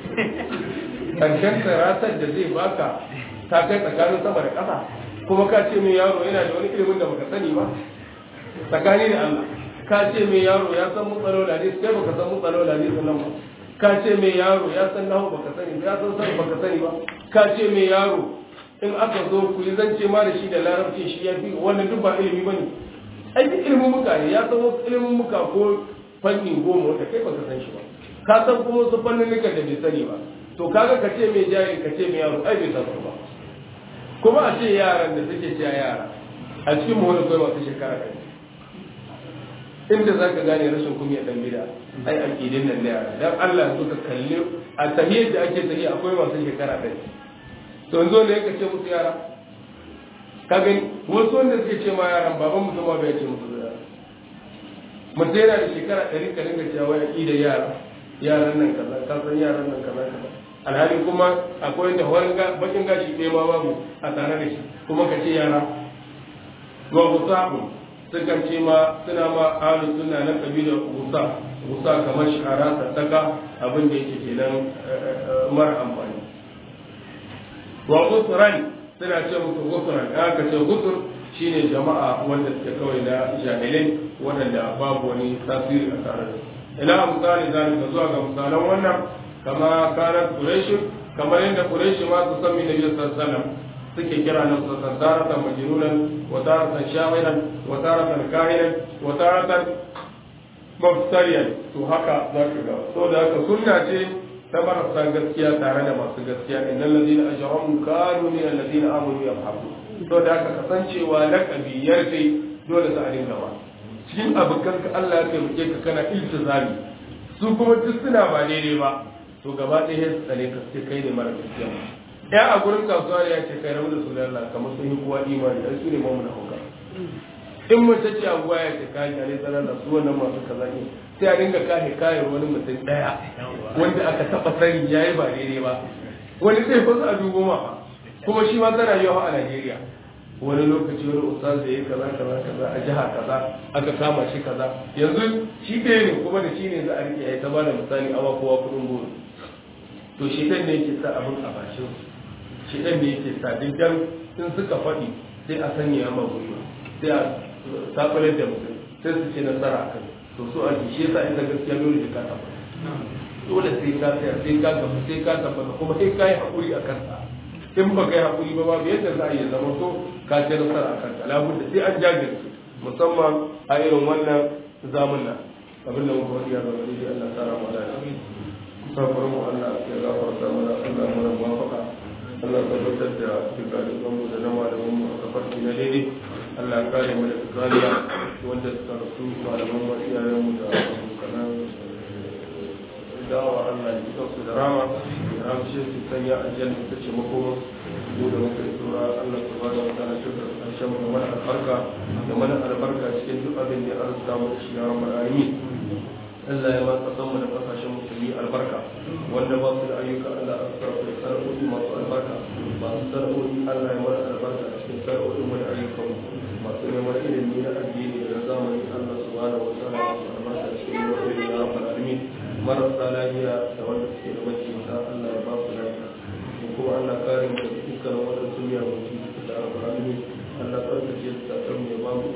Speaker 1: ƙarshen karatar da zai baka ta kai tsakanin sama da ƙasa kuma ka ce mai yaro yana da wani ilimin da baka sani ba tsakani da Allah ka ce mai yaro ya san mutsalola ne sai baka san mutsalola ne sannan ba ka ce mai yaro ya san nahu baka sani ba ya san san baka sani ba ka ce mai yaro in aka zo ku yi zance ma da shi da larabci shi ya fi wannan duk ba ilimi bane ai duk ilimin muka ne ya san wasu ilimin muka ko fanni goma wanda kai baka san shi ba ka san kuma wasu fannin da bai sani ba to kaga ka ce mai jari ka ce mai yaro ai bai san ba kuma a ce yaran da suke cewa yara a cikin mu wani kai masu shekara ɗari inda za ka gane rashin kunya dan bida ai aqidin nan ne dan Allah suka kalli a tahiyyar da ake tahiya akwai masu shekara ɗari to yanzu ne ka ce musu yara ka gani wasu wanda suke ce ma yaran baban mutum ma bai ce musu yara mutum yana da shekara ɗari ka dinga cewa wai aqidar yara yaran nan kaza ka san yaran nan kaza kaza alhali kuma akwai da wani bakin gashi ɗaya ma babu a tare da shi kuma ka ce yara wa musabu sukan ce ma suna ma ahlus sunna na kabilar gusa gusa kamar shara sassaka abin da yake kenan mara amfani wa gusran suna ce musu gusran aka ce gusur shine jama'a wanda suke kawai na jahilai waɗanda babu wani tasiri a tare da ila misali zalika zuwa ga misalan wannan kama kana quraish kamar yadda quraish ma su san min nabi sallallahu alaihi wasallam suke kira na taratan majnunan wa taratan sha'iran wa taratan kahinan wa taratan mabtariyan to haka za ka ga so da haka sunna ce ta marasa gaskiya tare da masu gaskiya innal ladina ajramu kanu min alladina amanu yabhaku to da haka kasancewa laqabi yarfe dole su a dinga ba cikin abokan ka Allah ya taimake ka kana iltizami su kuma duk suna ba daidai ba to gaba ɗaya su tsane ka sai kai ne mara gaskiya ya a gurin kasuwa ya ce kai rabu da su Allah kamar sun yi kowa imani ai su ne mamu na hauka in mace ce abuwa ya ce kayan yare tsanar da su wannan masu kaza ne sai a dinga kahe kayan wani mutum ɗaya wanda aka taɓa sani ya yi ba daidai ba wani sai fasa a dubo ma kuma shi ma tana yawa a Najeriya wani lokaci wani ustaz da ya kaza kaza kaza a jiha kaza aka kama shi kaza yanzu shi ɗaya ne kuma da shi ne za a rike ya ta bada misali awa kowa kuɗin goro to shi ɗan ne yake sa abin a bashin shi ɗan ne yake sa dindan in suka faɗi sai a sanya ma gwiwa sai a sabalar da mutum sai su ce nasara a kan to so a shi yasa ita gaskiya dole sai ka tabbata dole sai ka tsaya sai ka gaba sai ka tabbata kuma sai ka yi haƙuri a kansa in ba kai haƙuri ba babu yadda za a yi zama to ka ce nasara a kanka labudda sai an jajirce musamman a irin wannan zamuna abin da muka wani ya zama ne Allah tsara mu da safar mu Allah ya gafarta mana Allah mana muwafaka Allah tabbatar da dukkanin mu da na malaman mu a kafarki na daidai Allah ya kare mu da kariya wanda suka rasu malaman mu iyayen mu da abokanan dawa Allah ya su da rama ya ramshe su sanya aljanna ta ce makoma mu da muka yi tura Allah subhanahu wa ta'ala shi da karshen mu da mana albarka da mana albarka cikin duk abin da ya arzuta mu da shi ya rabbal alamin Allah ya ba kasan mu da kasashen musulmi albarka wanda ba su da ayyuka Allah ya sa su sana'o'i masu albarka masu sana'o'i Allah ya mana albarka a cikin sana'o'in mu da ayyukan mu masu neman ilimi na addini da na zamani Allah subhanahu wa ta'ala ya sa albarka cikin wa'ili ya rabbal alamin marasa lafiya da wanda suke da maciya Allah ya ba su lafiya kuma Allah kare mu da dukkan wadansu miyagun cututtuka da rabbal alamin Allah tsarkake su da mu ya ba mu